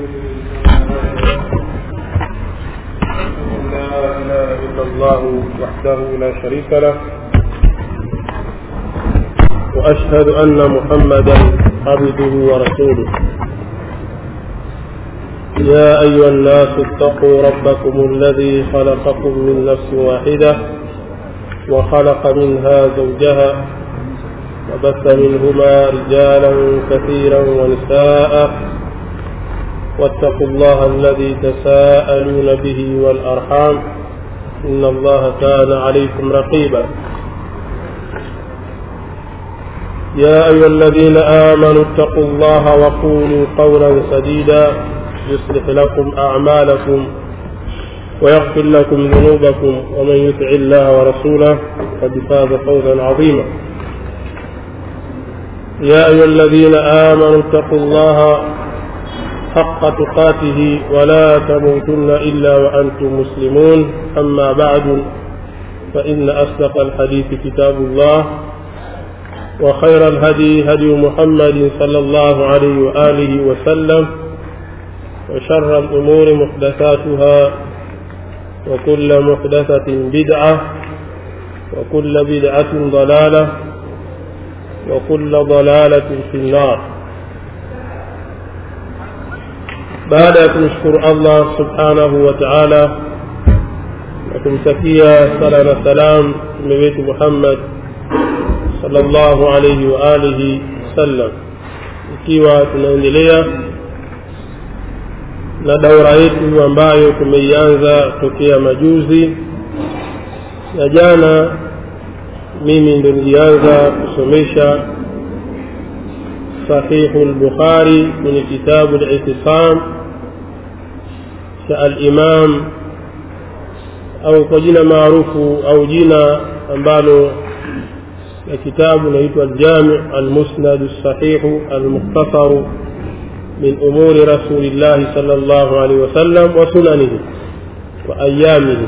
لا إله إلا الله وحده لا شريك له وأشهد أن محمدا عبده ورسوله يا أيها الناس اتقوا ربكم الذي خلقكم من نفس واحدة وخلق منها زوجها وبث منهما رجالا كثيرا ونساء واتقوا الله الذي تساءلون به والأرحام إن الله كان عليكم رقيبا يا أيها الذين آمنوا اتقوا الله وقولوا قولا سديدا يصلح لكم أعمالكم ويغفر لكم ذنوبكم ومن يطع الله ورسوله قد فاز فوزا عظيما يا أيها الذين آمنوا اتقوا الله حق تقاته ولا تموتن إلا وأنتم مسلمون أما بعد فإن أصدق الحديث كتاب الله وخير الهدي هدي محمد صلى الله عليه وآله وسلم وشر الأمور محدثاتها وكل محدثة بدعة وكل بدعة ضلالة وكل ضلالة في النار baada ya kumshukuru allah subhanahu wa taala na kumtakia sala na salam mtume wetu muhammad salllahu alaihi wa alihi wasallam ikiwa tunaendelea na daura yetu ambayo tumeianza tokea majuzi na jana mimi ndo nilianza kusomesha sahihu lbukhari kwenye kitabu litisam cha alimam au kwa jina maarufu au jina ambalo la kitabu naitwa aljami almusnad sahihu almukhtasaru min umuri rasulillahi sal llahu alaihi wasallam wa sunanihi wa ayamihi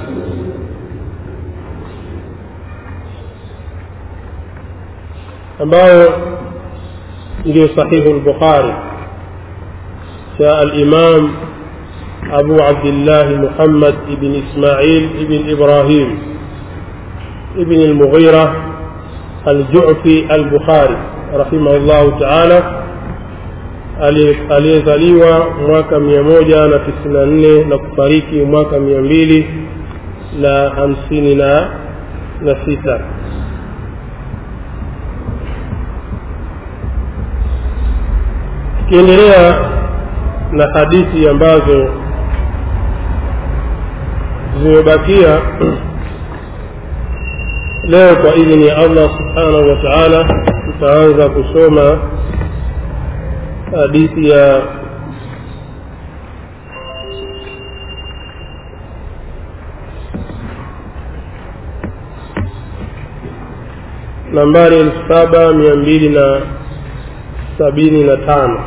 ambayo ndio sahihu lbukhari cha alimam أبو عبد الله محمد بن إسماعيل بن إبراهيم بن المغيرة الجعفي البخاري رحمه الله تعالى aliyezaliwa mwaka mia moja na tisini na nne na kufariki mwaka mia mbili na hamsini na na sita tukiendelea na hadithi ambazo zimebakia leo kwa idhini ya allah subhanahu wa taala tutaanza kusoma hadithi ya nambari elfu saba mia mbili na sabini na tano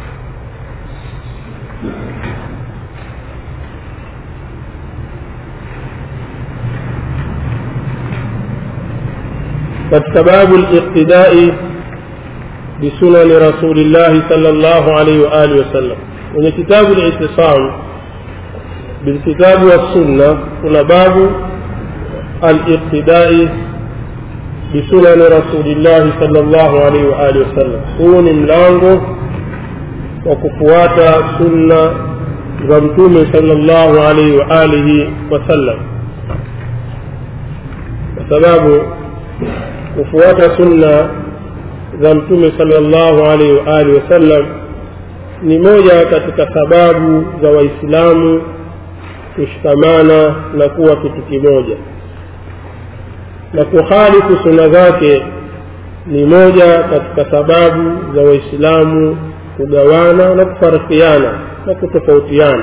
katika babu liqtidai bisunani rasulillahi sal llahu alaihi waalihi wasallam kwenye kitabu litisam bilkitabu wassunna kuna babu aliqtidai bisunani rasulillahi sal llahu alaihi waalihi wasallam huu ni mlango wa kufuata sunna za mtume sal llahu alaihi waalihi wasallam kwa sababu kufuata sunna za mtume salllahu alaihi waalihi wasallam ni moja katika sababu za waislamu kushikamana na kuwa kitu kimoja na kuhalifu sunna zake ni moja katika sababu za waislamu kugawana na kufarikiana na kutofautiana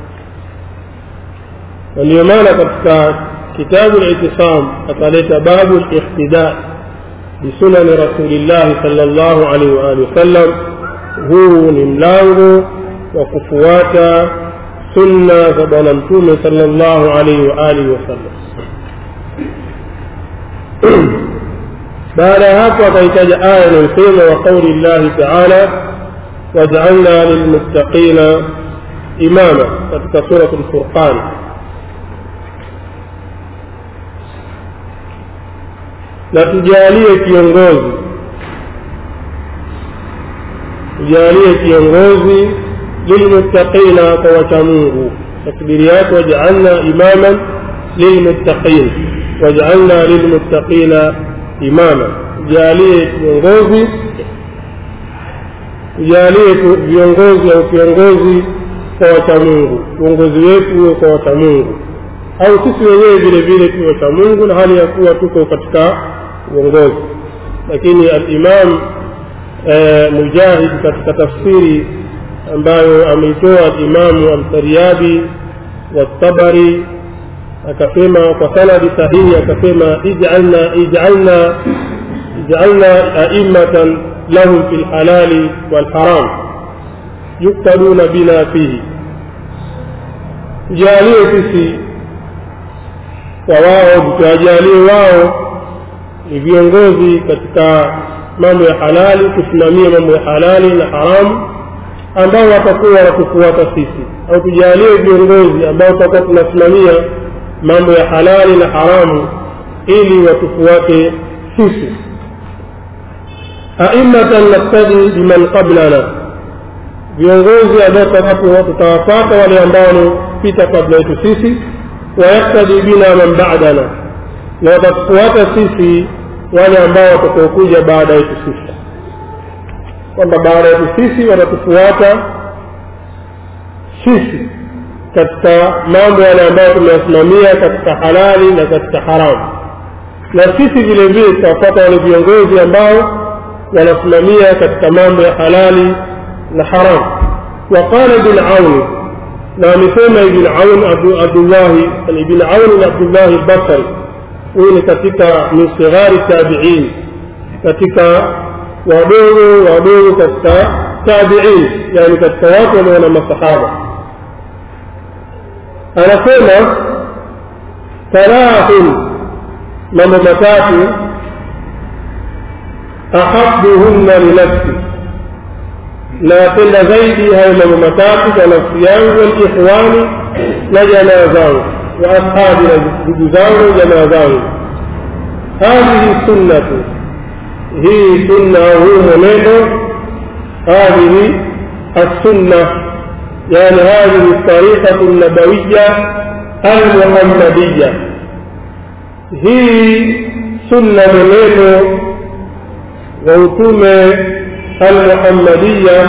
na ndiyo maana katika kitabu litisam akaleta babu lihtida bisunani rasulillahi sal llahu alaihi waalihi wasallam huu ni mlango wa kufuata sunna za bwana mtume sal llahu alaihi waalihi wasallam baada ya hapo akaitaja aya inayosema wa qauli llahi taala wajaalna lilmuttaqina imama katika surat lfurqan na tujalie kiongozi tujalie kiongozi lilmuttaqina kwa wachamungu takbiri yake wajaalna imaman lilmuttaqin wajaalna lilmuttaqina imama tujalie kiongozi tujalie viongozi au kiongozi kwa wachamungu uongozi wetu huwe kwa wachamungu au sisi wenyewe vile vile tuwe wachamungu na hali ya kuwa tuko katika uongozi lakini alimam e, mujahid katika tafsiri ambayo ameitoa alimamu alfariabi والطبري akasema kwa sanadi sahihi akasema ijalna ijalna ijalna aimatan lahum fi lhalali walharam yuktaduna bina fihi tujalie sisi kwa wao tuwajalie wao ni viongozi katika mambo ya halali kusimamia mambo ya halali na haramu ambao watakuwa wanatufuata sisi au tujalie viongozi ambao tutakuwa tunasimamia mambo ya halali na haramu ili watufuate sisi aimatan naktadi biman qablana viongozi ambao tutawafata wale ambao wamepita kabla yetu sisi wayaktadi bina man badana na watatufuata sisi wale ambao watakaokuja baada yetu sisi kwamba baada yetu sisi watatufuata sisi katika mambo yale ambayo tumeyasimamia katika halali na katika haramu na sisi vile vile tutawafuata wale viongozi ambao wanasimamia katika mambo ya halali na haramu وقال ابن عون na amesema ibn aun abdullahi ibn aun abdullahi albasri huyu ni katika min sighari tabiin katika wadogo wadogo katika tabiin yani katika watu walio na masahaba anasema thalathun mambo matatu ahabuhunna linafsi napenda zaidi hayo mambo matatu kwa nafsi yangu walikhwani na jamaa zangu wa ashabi na ndugu zangu jamaa zangu hadhihi sunnatu hii sunna huu mwenendo hadhihi السنة يعني هذه الطريقة النبوية المحمدية هي سنة منه ووتومة المحمدية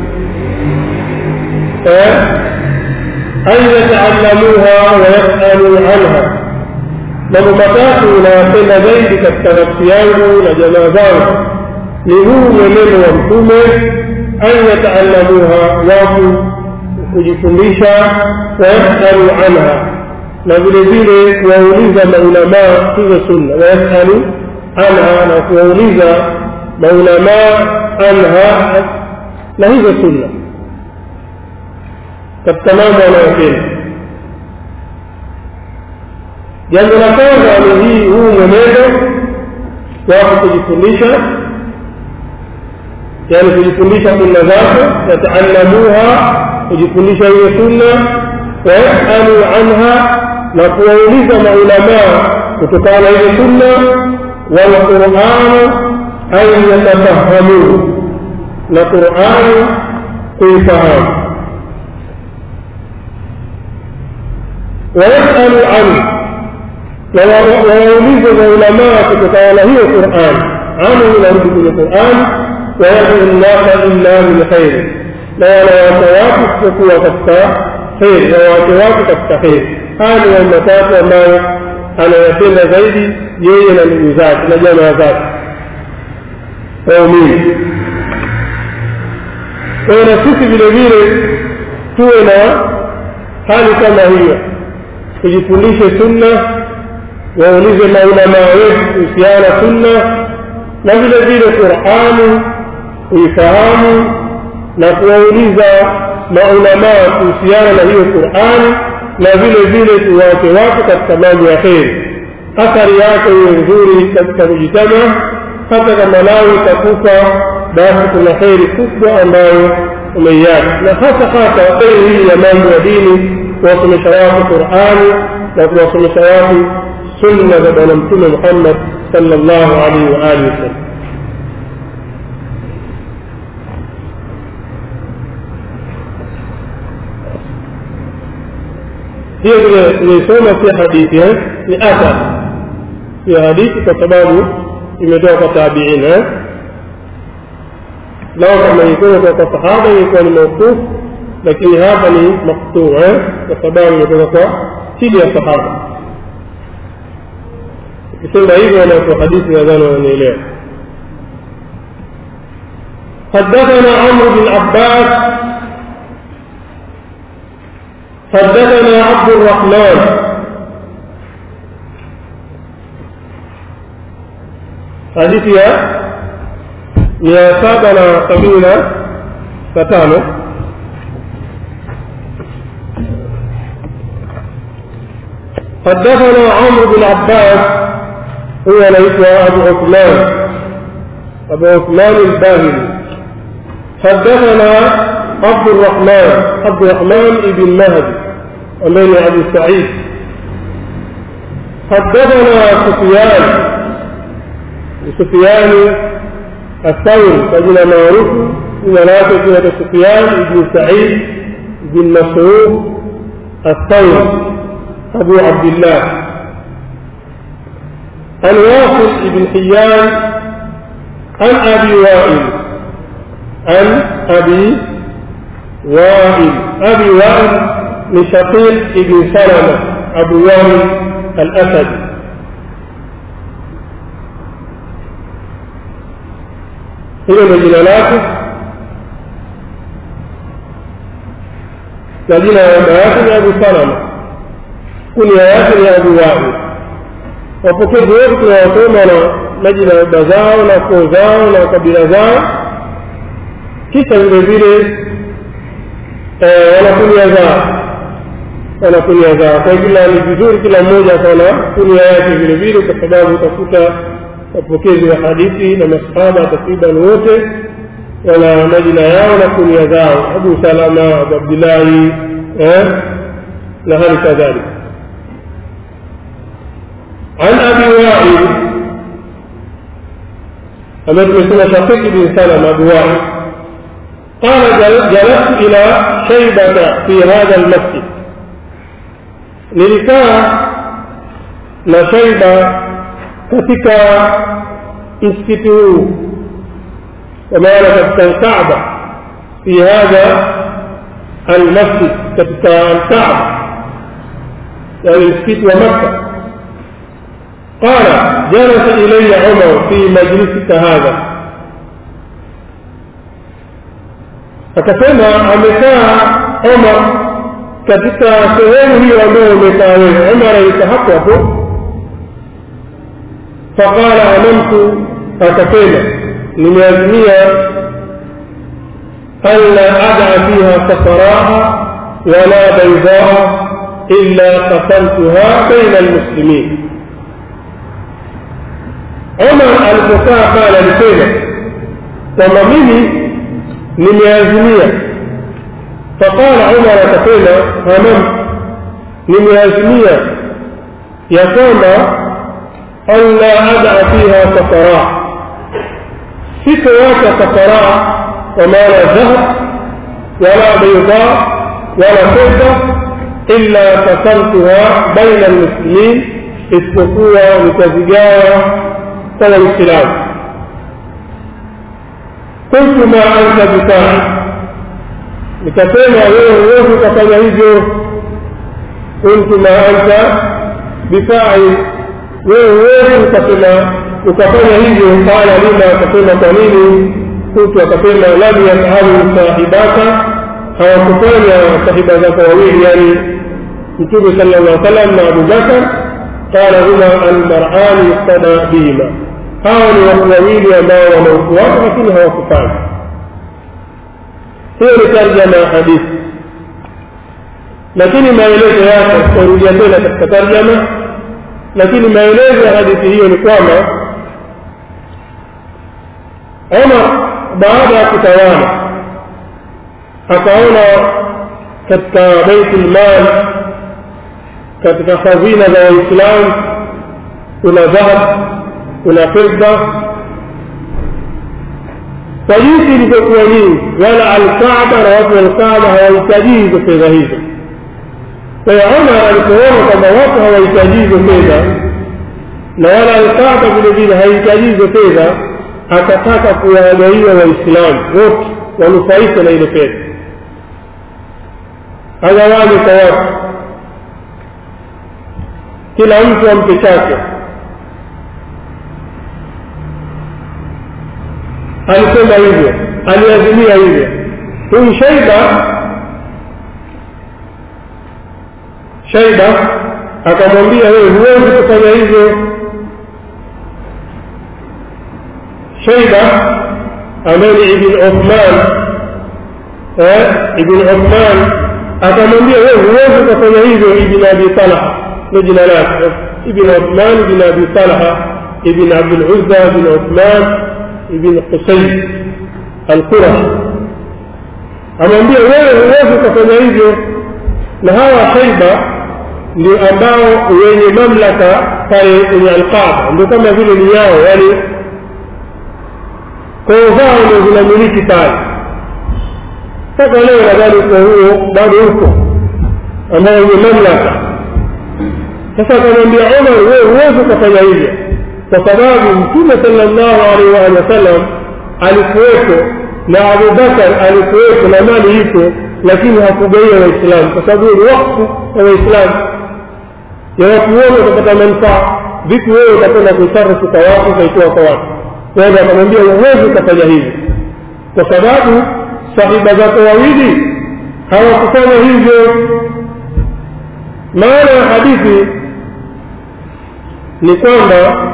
أن يتعلموها ويسألوا عنها mambo matatu unayapenda zaidi katika nafsi yangu na jamaa zangu ni huu mwenendo wa mtume an yataalamuha watu kujifundisha wayasalu anha na vile vile kuwauliza maulamaa hizo sunna wayasalu anha na kuwauliza maulamaa anha na hizo sunna katika mambo anayopenda jambo la kwanza ni hii huu mwenendo wako kujifundisha yani kujifundisha sunna zake yataalamuha kujifundisha hiyo sunna wayasalu anha na kuwauliza maulamaa kutokana na hiyo sunna walquranu an yatafahamuhu na qurani kuifahamu wayasalu anhu na wawaulize maulamaa kutokana na hiyo quran anhu inarudi kwenye quran wayadu nnasa illa bilkhairi na wanawake watu kutokuwa katika kheri wanawake watu katika kheri haya ni mambo matatu ambayo anayapenda zaidi yeye na ndugu zake na jamaa zake waumini kwayo na sisi vile vile tuwe na hali kama hiyo tujifundishe sunna waulize maulamaa wetu kuhusiana sunna na vile vile qurani kuifahamu na kuwauliza maulamaa kuhusiana na hiyo qurani na vile vile tuwache watu katika mambo ya kheri athari yake iwe nzuri katika kujitama hata kama lao itakufa basi kuna kheri kubwa ambayo umeiacha na hasa hasa kheri hii ya mambo ya dini kuwasomesha watu qurani na kuwasomesha watu sunna za bwana mtume muhammad sallallahu alaihi wa alihi wasallam hiyo vile tumeisoma pia hadithi eh? ni athar pia hadithi kwa sababu imetoka kwa tabiin eh? lao kama ilikuwa kutoka kwa sahaba ilikuwa ni mauquf lakini hapa ni maktuu eh? kwa sababu imetoka kwa chini ya sahaba ukisema hivyo wanaotoa hadithi nadhani wananielewa حدثنا عمرو بن عباس حدثنا عبد الرحمن حديث يا يا سابنا قبيلة فتانو حدثنا عمرو بن عباس هو ليس أبو عثمان أبو عثمان الباهلي حدثنا عبد الرحمن عبد الرحمن بن مهدي أمين أبي سعيد حدثنا سفيان سفيان الثوري فجنا معروف إن لا تجد سفيان بن سعيد بن مسعود الثوري أبو عبد الله عن واصل بن حيان عن أبي وائل عن أبي وائل أبي وائل لشقيق بن سلمة أبو وائل الأسد hilo ndo jina lake na jina ya baba yake ni abu salama kunia yake ni abu wahi wapokezi wote tunawasoma na majina ya baba zao na koo zao na kabila zao kisha vile vile wanakunia zao wanakunia zao kwa kila ni vizuri kila mmoja akaona kunia yake vile vile kwa sababu utakuta wapokezi wa hadithi na masahaba takriban wote wana majina yao na kunia zao abu salama abu abdillahi eh, na hali kadhalika عن ابي وائل أما تمثل شقيق بن سلمة أبو وائل قال جلست إلى شيبة في هذا المسجد nilikaa na shaiba katika msikiti huu kwa maana katika alkaaba fi hadha almasjid katika alkaaba yani msikiti wa makka قال جلس إلي عمر في مجلسك هذا akasema amekaa Omar katika sehemu hiyo ambayo umekaa wewe. Omar alika hapo hapo, faqala amamtu, akasema nimeazimia alla ada fiha safaraha wala baidaa illa qasamtuha baina almuslimin. Omar alipokaa pale alisema kwamba mimi nimeazimia faqala umar akasema hamam nimeazimia ya kwamba alla ada fiha safara sitowacha safara kwa maana dhahab wala beida wala fedda illa kasamtuha baina almuslimin isipokuwa nitazigawa kwa waislamu قلت ما أنت بفاعل nikasema wewe huwezi ukafanya hivyo kuntu ma anta bifail wewe huwezi ukasema ukafanya hivyo qala lima akasema kwa nini kuntu akasema lam yafalu sahibaka hawakufanya sahiba zako wawili yani mtume sala llah salam na abubakar qala huma almarani yuktada bihima hawa ni watu wawili ambao wameufuata lakini hawakufanya hiyo ni tarjama ya hadithi lakini maelezo yake tutarudia tena katika tarjama lakini maelezo ya hadithi hiyo ni kwamba Omar baada ya kutawala akaona katika baitul mal katika hazina za waislamu kuna dhahab kuna fedha kwa jinsi ilivyokuwa nyingi wala alkaaba na watu wa alkaaba hawahitaji hizo fedha hizo kwa hiyo omar alipoona kwamba watu hawahitaji hizo fedha na wala alkaaba vile vile hahitaji hizo fedha akataka kuwagawia waislamu wote wanufaike na ile fedha agawanye kwa watu kila mtu ampe chake alisema hivyo aliazimia hivyo huyu shaiba shaiba akamwambia wewe huwezi kufanya hivyo shaiba ambaye ni ibn uthman ibn uthman akamwambia wewe huwezi kufanya hivyo ibn abi talha ndo jina lake ibn uthman ibn abi talha ibn abdul uzza ibn uthman ibn qusay alqurashi amwambia wewe huwezi ukafanya hivyo na hawa shaiba ndio ambao wenye mamlaka pale kwenye alqaba ndio kama vile ni yao yani koo zao ndio zinamiliki pale mpaka leo nadhani uko huo bado uko ambao wenye mamlaka sasa akamwambia omar wewe huwezi ukafanya hivyo kwa sababu mtume salllahu alaihi waalihi wasallam alikuwepo na abubakar alikuwepo na mali iko lakini hakugaia waislamu kwa sababu ni wakfu wa waislamu ya watu wote watapata manufaa vipi wewe utakwenda kuisarifu kwa watu ukaitoa kwa watu kwenda akamwambia huwezi ukafanya hivi kwa sababu sahiba zako wawili hawakufanya hivyo maana ya hadithi ni kwamba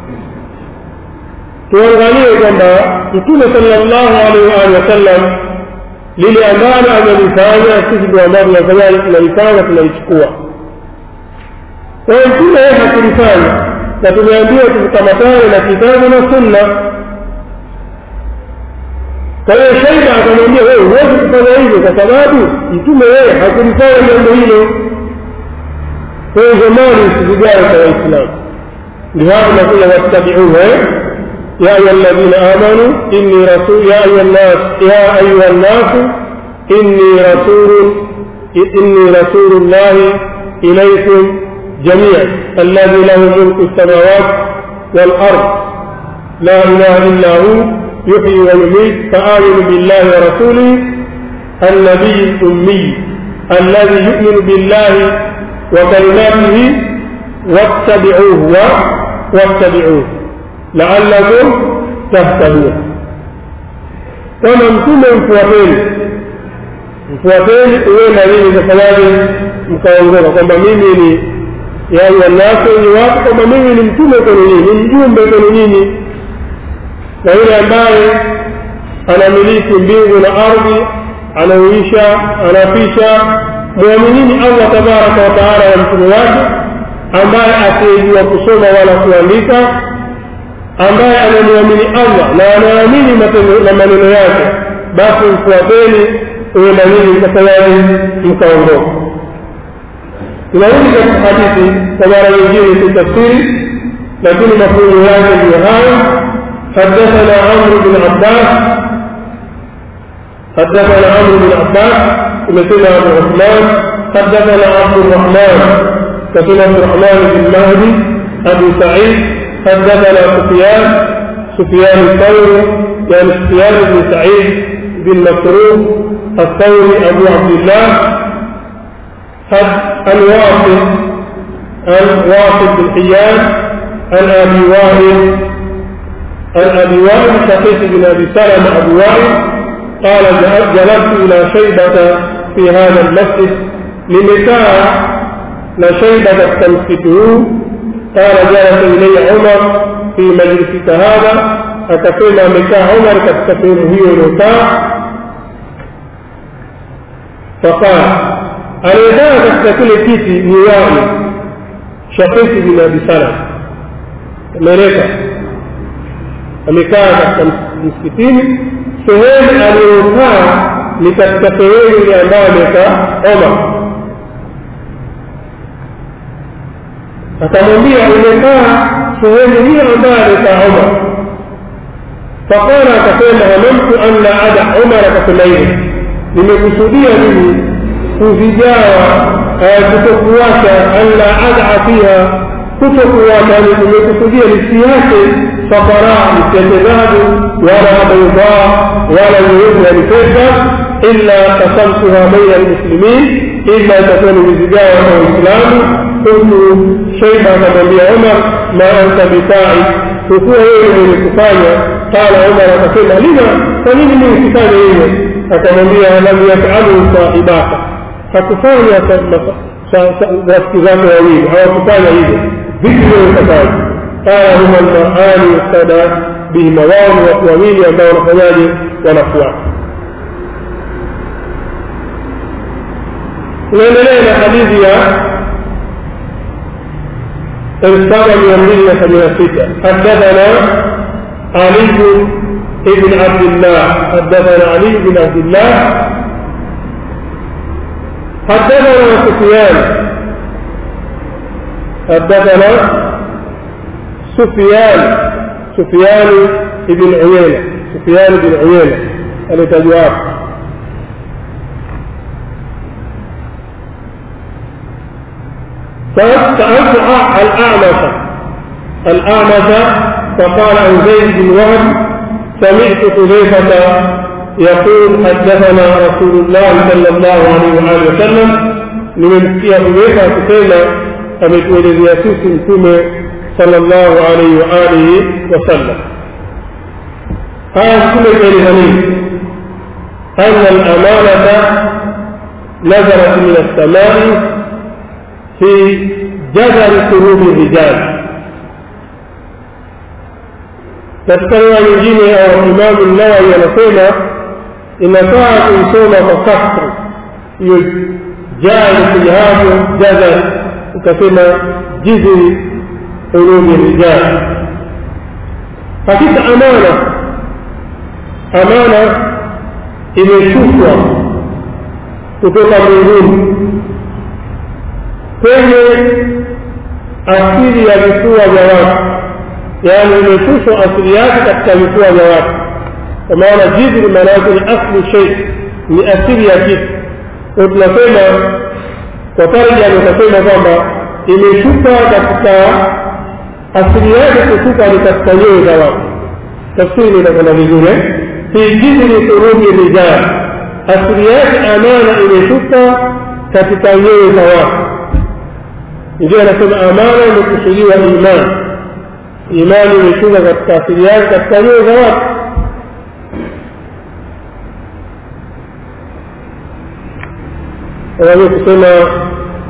tuangalie kwamba mtume salllahu alaihi waalihi wasallam lile ambalo amelifanya sisi ndio ambalo tunafanya tunalifanya tunalichukua kwa hiyo mtume yeye hakulifanya na tumeambiwa tukamatane na kitabu na sunna kwa hiyo shaida akamwambia wewe huwezi kufanya hivyo kwa sababu mtume yeye hakulifanya jambo hilo kwa hiyo zamani usivigawe kwa waislamu ndio hapo nakuja wattabiuhu يا أيها الذين آمنوا إني رسول يا أيها الناس يا أيها الناس إني رسول إني رسول الله إليكم جميعا الذي له ملك السماوات والأرض لا إله إلا هو يحيي ويميت فآمنوا بالله ورسوله النبي الأمي الذي يؤمن بالله وكلماته واتبعوه واتبعوه la'allakum tahtadun kama mtume mfuateni mfuateni uenda nini kafanyaje mkaongoka kwamba mimi ni ya ayuha nnasu ni watu kwamba mimi ni mtume kwenu nyinyi ni mjumbe kwenu nyinyi na yule ambaye anamiliki mbingu na ardhi anauisha anafisha mwaminini allah tabaraka wataala na mtume wake ambaye asiyejua kusoma wala kuandika ambaye anamwamini allah na anaamini na maneno yake basi mfuateni uenda nini mkafanyaji mkaondoka tunarudi katika hadithi kwa mara nyingine kitafsiri lakini mafunzo yake ndiyo hayo حدثنا عمرو بن عباس حدثنا عمرو بن عباس مثل ابو عثمان حدثنا عبد الرحمن مثل عبد الرحمن بن مهدي ابو سعيد حدثنا سفيان سفيان الثوري يعني سفيان بن سعيد بن مسروق الثوري ابو عبد الله عن واصل عن واصل بن حيان عن ابي وائل عن ابي وائل شقيق بن ابي سلمه ابو وائل قال جلست الى شيبه في هذا المسجد لنكاح لشيبه تمسكه قال جلس الي عمر في مجلسك هذا akasema amekaa umar katika sehemu hiyo iliyokaa faqala anayekaa katika kile kiti ni wai shafiki bin abi salam ameleka amekaa katika msikitini sehemu aliyokaa ni katika sehemu ile ambayo amekaa omar akamwambia umekaa sehemu hiyo ambayo amekaa omar faqala akasema hamamtu an la ada umar akasema hivi nimekusudia mimi kuzijawa kutokuwacha an la ada fiha kutokuwacha nimekusudia nisiache safara nisiache dhahabu wala baidaa wala nyeupe yani pesa illa kasamtuha baina almuslimin illa itakuwa nimezigawa kwa waislamu kuntu shaiba akamwambia umar ma anta bitai hukuwa wewe mwenye kufanya qala umar akasema lima kwa nini mimi sifanye hivyo akamwambia lam yafalu sahibaka hakufanya rafiki zake wawili hawakufanya hivyo vipi wewe utafanya qala huma almarani yustada bihima wao ni watu wawili ambao wanafanyaje wanafuata tunaendelea na hadithi ya السابع من مدينة من ستة حدثنا علي بن عبد الله حدثنا علي بن عبد الله حدثنا سفيان حدثنا سفيان سفيان بن عيينة سفيان بن عيينة التجواب سألت الأعمش الأعمش فقال عن زيد بن وهب سمعت حذيفة يقول حدثنا رسول الله صلى الله عليه وآله وسلم nimemsikia Hudhaifa akisema ametuelezea sisi Mtume sallallahu alaihi wa alihi wasallam. Haya Mtume kaeleza nini? anna al-amanata nazarat min as-samai fi jadari qulubi rijal. Katika riwaya nyingine au Imamu Nawawi anasema inafaa kuisoma kwa kasri hiyo jaa kuja hapo jadar ukasema jizi qulubi rijal. Hakika amana amana imeshushwa kutoka mbinguni kwenye asili ya vifua vya watu yaani imeshushwa asili yake katika vifua vya watu kwa maana jidri maana yake ni asli shei ni asili ya kitu kwa tunasema kwa tarjama utasema kwamba imeshuka katika asili yake kushuka ni katika nyoyo za watu tafsiri inakwenda vizuri fi jidri surubi rijal asili yake amana imeshuka katika nyoyo za watu ndio anasema amana imekusudiwa imani imani imeshuka katika asili yake katika nyoyo za watu wanaweza kusema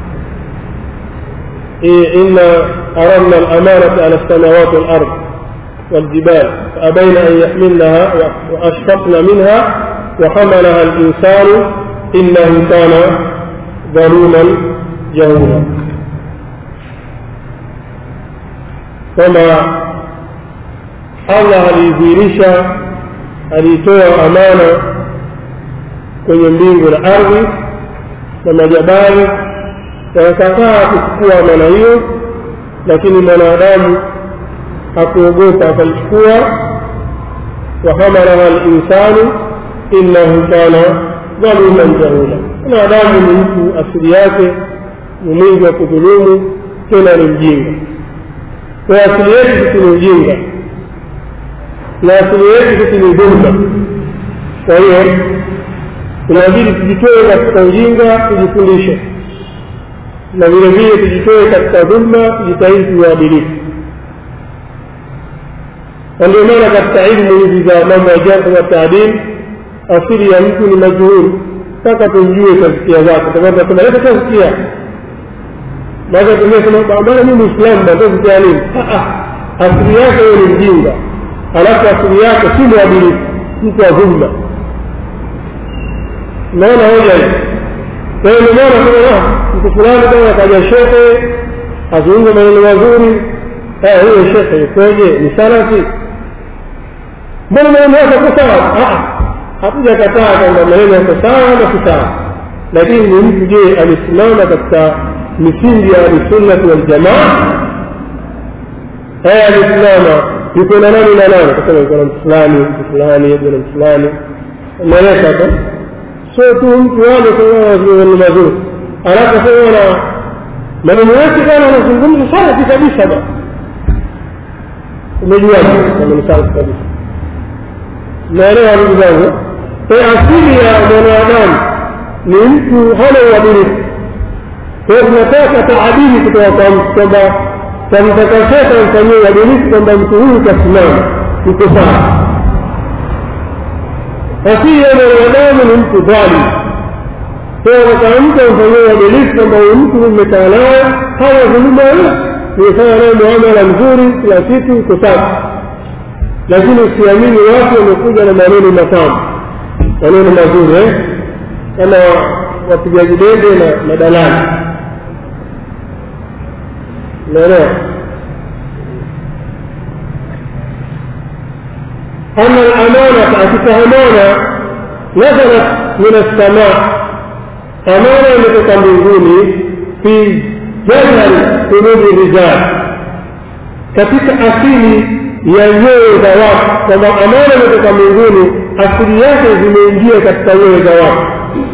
إنا أردنا الأمانة على السماوات والأرض والجبال فأبين أن يحملنها وأشفقن منها وحملها الإنسان إنه كان ظلوما جهولا كما Allah aliidhihirisha aliitoa amana kwenye mbingu na ardhi na majabali wakakataa kuchukua amana hiyo lakini mwanadamu hakuogopa akaichukua wahamalaha linsanu innahu kana dhaluman jahula mwanadamu ni mtu asili yake ni mwingi wa kudhulumu tena ni mjinga kwa asili yetu sisi ni ujinga na asili yetu sisi ni dhulma kwa hiyo tunabidi tujitoe katika ujinga tujifundishe na vile vile tujitoe katika dhulma tujitahidi tuadilifu na ndio maana katika ilmu hizi za mambo ya jarh wa taadil asili ya mtu ni majhul mpaka tumjue tazkia zake tasema leta tazkia baada tumesema bana mimi muislamu ndio tazkia nini asili yake wewe ni mjinga alafu asili yake si mwadilifu mtu wa dhulma naona hoja hii kwa hiyo nimeona kama mtu fulani kama akaja shekhe azungumza maneno mazuri huyo shekhe ikoje ni salafi mbona maneno yake ko sawa hatujakataa kwamba maneno yako sawa na si sawa lakini ni mtu je amesimama katika misingi ya ahlusunnati waljamaa haya amesimama yuko na nani na nani kasema yuko na mtu fulani mtu fulani yuko na mtu fulani umeeleka hapa sio tu mtu wale ni mazuri alafu sema na maneno yake kana anazungumza safi kabisa ba umejuaje kama ni safi kabisa naelewa ndugu zangu kwa asili ya mwanadamu ni mtu hana uadilifu kwa hiyo tunataka taadili kutoka kwa mtu kwamba tamtaka shekhe amfanyie uadilifu kwamba mtu huyu kasimama yuko sawa asili ya mwanadamu ni mtu dhalim kwa hiyo kama mtu amfanyie uadilifu kwamba huyu mtu mmekaa naye hana dhuluma nimefanya naye muamala mzuri kila siku iko sawa lakini usiamini watu wamekuja na maneno matamu maneno mazuri eh? kama wapigaji debe na madalali unaelewa أن الأمانة أتفهمون نزلت من السماء أمانة متكلمون في جذر قلوب الرجال katika asili ya nyoyo za watu kwamba amana imetoka mbinguni asili yake zimeingia katika nyoyo za watu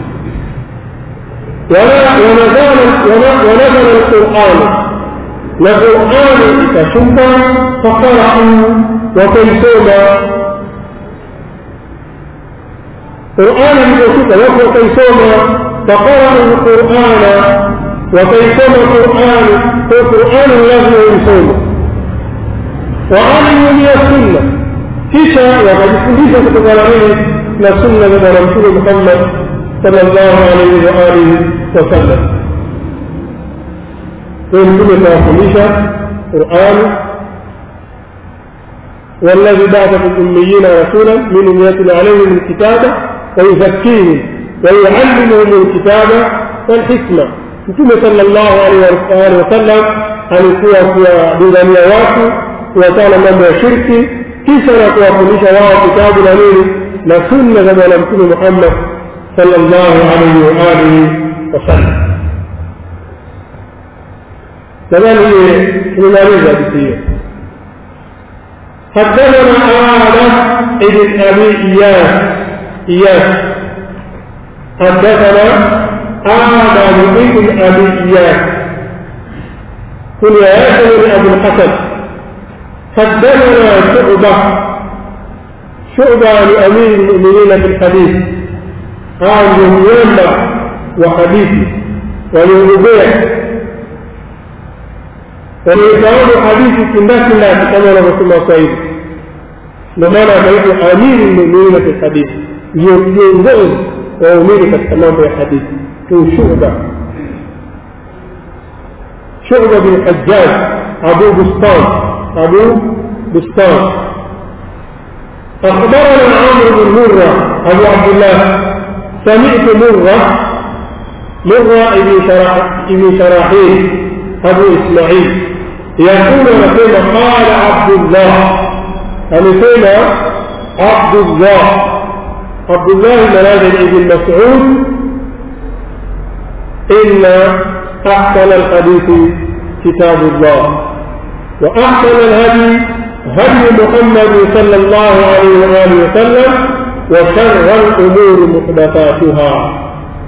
wanazala lqurani na qurani ikashuka fakarau wakaisoma qurani iliposhuka watu wakaisoma fakarau lqurana wakaisoma qurani kwa qurani lazima uisome وعلموا من السنة كيشا وقد كنت كتبنا منه من السنة من رسول محمد صلى الله عليه وآله وسلم ويمكن تأخذ قرآن والذي بعث في الأميين رسولا منهم يتلو عليهم الكتاب ويزكيهم ويعلمهم الكتاب والحكمة Mtume sallallahu alaihi wasallam alikuwa kuwadingania watu kuwatana mambo ya shirki kisha na kuwafundisha wao kitabu na nini na sunna za bwana mtume muhammad sallallahu alaihi wa alihi wasallam nadhani hiye tumemaliza hadithi hiyo حدثنا آدم ابن أبي إياس إياس حدثنا آدم ابن أبي إياس كنياته من أبو الحسن حدثنا شعبة شعبة لأمير المؤمنين في الحديث قال يوم وحديثي وللربيع وليتعود حديثي في الناس الله كما رسول الله صحيح لماذا قلت أمير المؤمنين في الحديث ينزل وأمير كالتمام في الحديث في شعبة شعبة بن الحجاج أبو بسطان أبو بسطان أخبرنا عمرو بن مرة أبو عبد الله سمعت مرة مرة ابن شراح ابن شراحيل أبو إسماعيل يقول نقول قال عبد الله نقول عبد الله عبد الله بن ابن مسعود إن أحسن الحديث كتاب الله وأحسن الهدي هدي محمد صلى الله عليه وآله وسلم وشر الأمور محدثاتها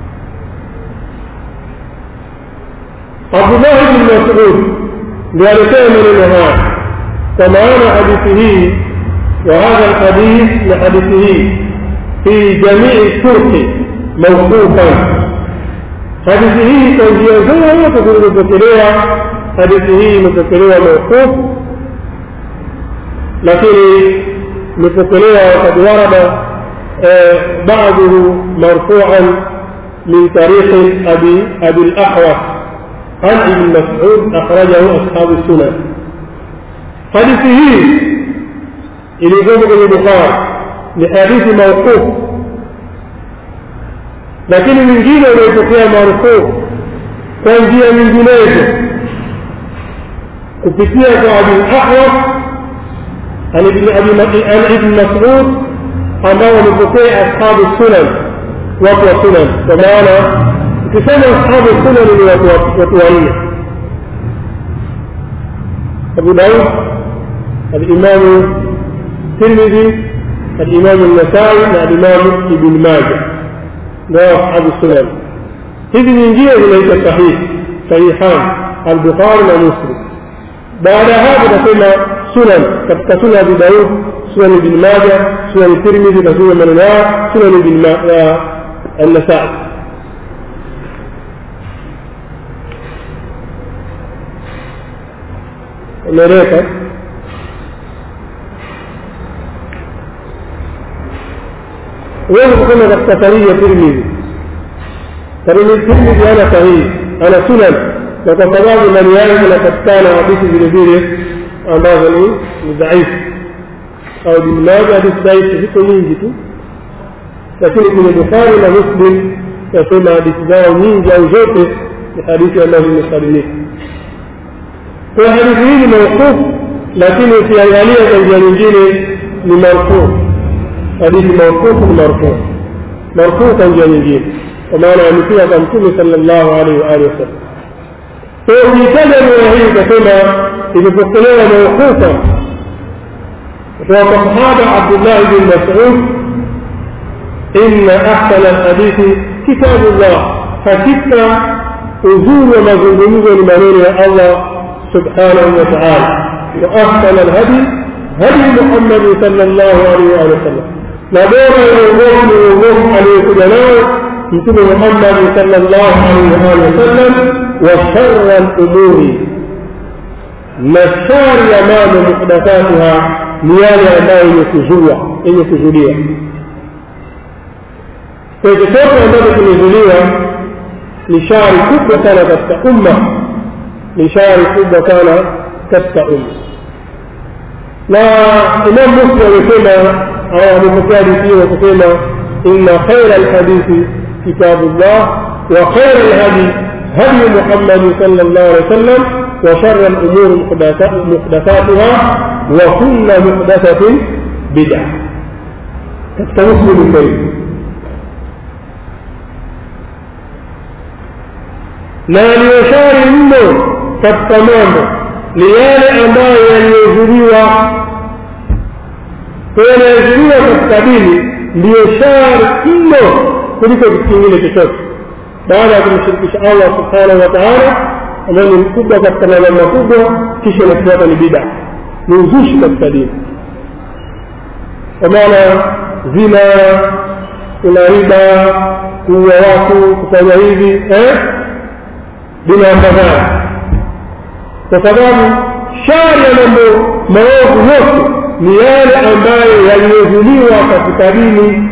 عبد الله بن مسعود ذلك من النهار ومعنى حديثه وهذا الحديث لحديثه في جميع الطرق موقوفا hadithi hii kwa njia zote zilizopokelewa hadithi hii imepokelewa mauqufu lakini imepokelewa wakad warada بعضه مرفوعا من طريق أبي أبي الأحوص عن ابن مسعود أخرجه أصحاب السنن حديثه إلى جمع البخاري لحديث موقوف lakini mwingine unaotokea marufuu kwa njia nyinginezo kupitia kwa abi ahwas an ibn masud ambao wamepokea ashabu sunan watu wa sunan kwa maana ukisema ashabu sunan ni watu wanne abu daud alimamu tirmidhi alimamu nasai na alimamu ibn maja ndio ashabu sunan hizi nyingine zinaitwa sahihi sahihan albukhari na muslim baada ya hapo tasema sunan katika sunan abi daud sunan ibn maja sunan tirmidhi na sunan maneno yao sunan ibn النسائي umeeleka huwezi kusema katika sahihi ya tirmidhi tirmidhi ana sahihi ana sunan na kwa sababu ndani yake kunapatikana hadithi vile vile ambazo ni ni dhaifu au bilmaja hadithi dhaifu ziko nyingi tu lakini kwenye bukhari na muslim nasema hadithi zao nyingi au zote ni hadithi ambazo zimesalimika kwa hadithi hii ni maukufu lakini ukiangalia kwa njia nyingine ni marfuu hadithi maukufu ni marfuu marfuu kwa njia nyingine kwa maana amepia kwa mtume sallallahu alaihi wa alihi wasallam kwa hiyo ukitaja riwaya hii ukasema imepokelewa maukufa kutoka kwa sahaba abdullahi bin mas'ud إن أحسن الحديث كتاب الله حكيت أزور ومزنجمز لمنون الله سبحانه وتعالى وأحسن الهدي هدي محمد صلى الله عليه وآله وسلم نبور يوم يوم عليه كجناه مثل محمد صلى الله عليه وآله وسلم وشر الأمور نشار أمام محدثاتها نيال أمام يكزوة إن يكزولية kwa chochote ambacho kimezuliwa ni shari kubwa sana katika umma ni shari kubwa sana katika umma na imam muslim amesema au amepokea hadithi hiyo kusema inna khaira lhadithi kitabullah wa khaira lhadi hadi muhammadi sala llahu alehi wa sallam wa shara lumuri muhdathatuha wa kulla muhdathatin bida katika muslim karim na yaliyoshari mno katika mambo ni yale ambayo yaliyozuliwa kwa yanayozuliwa katika dini ndiyo shari mno kuliko kitu kingine chochote baada ya kumshirikisha allah subhanahu wa taala ambayo ni mkubwa katika mambo makubwa kisha inafuata ni bida ni uzushi katika dini kwa maana zina kuna riba kuua watu kufanya hivi eh? bila madhara kwa sababu shari ya mambo maovu yote ni yale ambayo yaliyozuliwa katika dini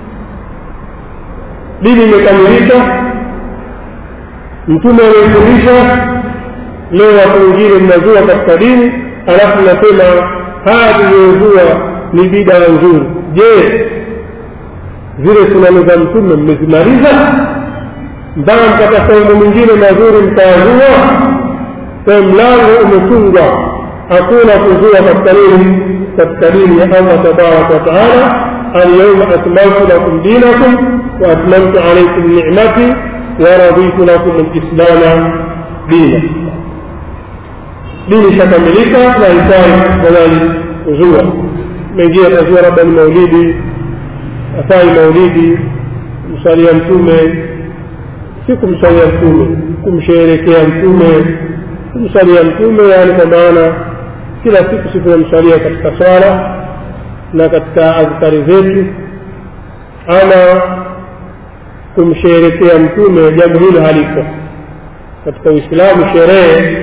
dini imekamilika mtume amefundisha leo watu wengine mnazua katika dini alafu nasema haya tuliyozua ni bidaa nzuri je zile sunani za mtume mmezimaliza mpaka mkapata mambo mengine mazuri mkayazua kwa mlango umefungwa hakuna kuzua katika nini katika dini ya allah tabaraka wataala alyauma akmaltu lakum dinakum waatmamtu alaikum nicmati waraditu lakum lislama dina dini ishakamilika na ifai nadhani kuzua mengine atazua labda ni maulidi afai maulidi msalia mtume si kumsalia mtume kumsherekea mtume kumsalia mtume yaani kwa maana kila siku si tunamsalia katika swala na katika adhkari zetu ama kumsherekea mtume jambo hilo haliko katika uislamu sherehe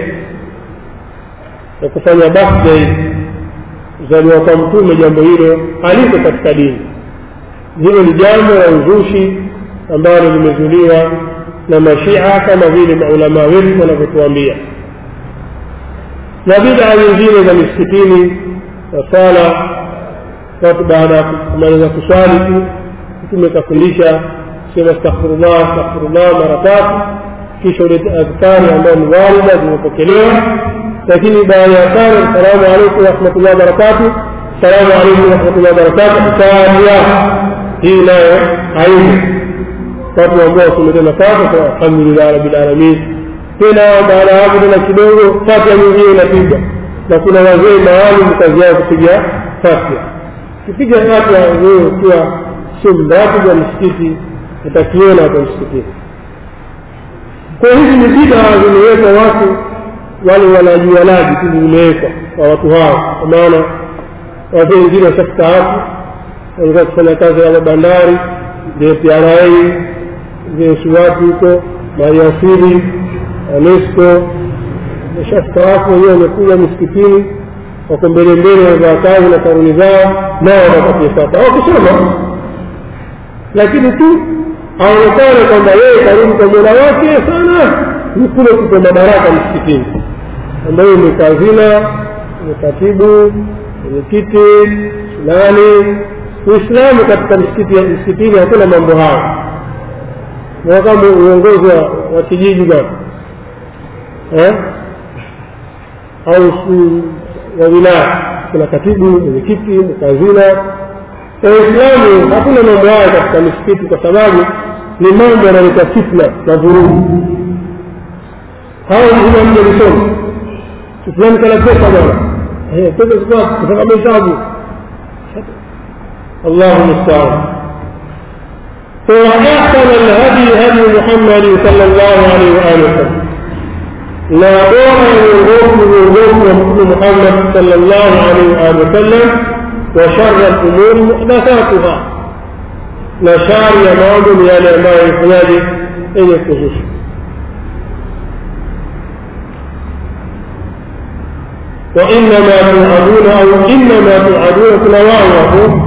ya kufanya birthday kuzaliwa kwa mtume jambo hilo haliko katika dini hilo ni jambo la uzushi ambalo limezuliwa na mashia kama vile maulamaa wetu wanavyotuambia na bidaa nyingine za misikitini na sala watu baada ya kumaliza kuswali tu mtume kafundisha sema astaghfirullah astaghfirullah mara tatu kisha ulete adhkari ambayo ni walida zimepokelewa lakini baada ya tano assalamu alaikum warahmatullahi wabarakatu salamu alaikum warahmatullahi wabarakatuh taria hii nayo aibu watu ambao wasimete nafasi kwa alhamdulillah rabbil alamin tena baada ya hapo tena kidogo fatia nyingine inapigwa na kuna wazee maalum kazi yao kupiga fatia kipiga fatia wewe ukiwa sio mratibu wa msikiti utakiona hapa msikitini kwa hizi ni bid'a zimewekwa watu wale wanajuanaji tu zimewekwa kwa watu hao kwa maana wazee wengine washastaafu walikuwa kufanya kazi ya bandari JPRA jesuwatu huko maliasili anesco washastaafu wenyewe wamekuja misikitini wako mbele mbele wamevaa kazi na karuni zao nao wanapatia sata wakusoma lakini tu aonekane kwamba yeye karibu kwa mola wake sana ni kule kupa madaraka msikitini ambayo ni kazina ni katibu mwenyekiti fulani uislamu katika msikiti msikitini hakuna mambo hayo na kama uongozi wa kijiji bwana eh? au wa wilaya kuna katibu mwenyekiti mkazina waislamu hakuna mambo hayo katika misikiti kwa sababu ni mambo yanaleta fitna na vurugu hao ina mja lisoma fulani kana pesa bwana pesa kutoka mahesabu الله المستعان وأحسن الهدي هدي محمد صلى الله عليه وآله وسلم لا دور من من محمد صلى الله عليه وآله وسلم وشر الأمور محدثاتها نشار يمام يا لما يحياج أن يخصوص وإنما توعدون أو إنما توعدون كل واحد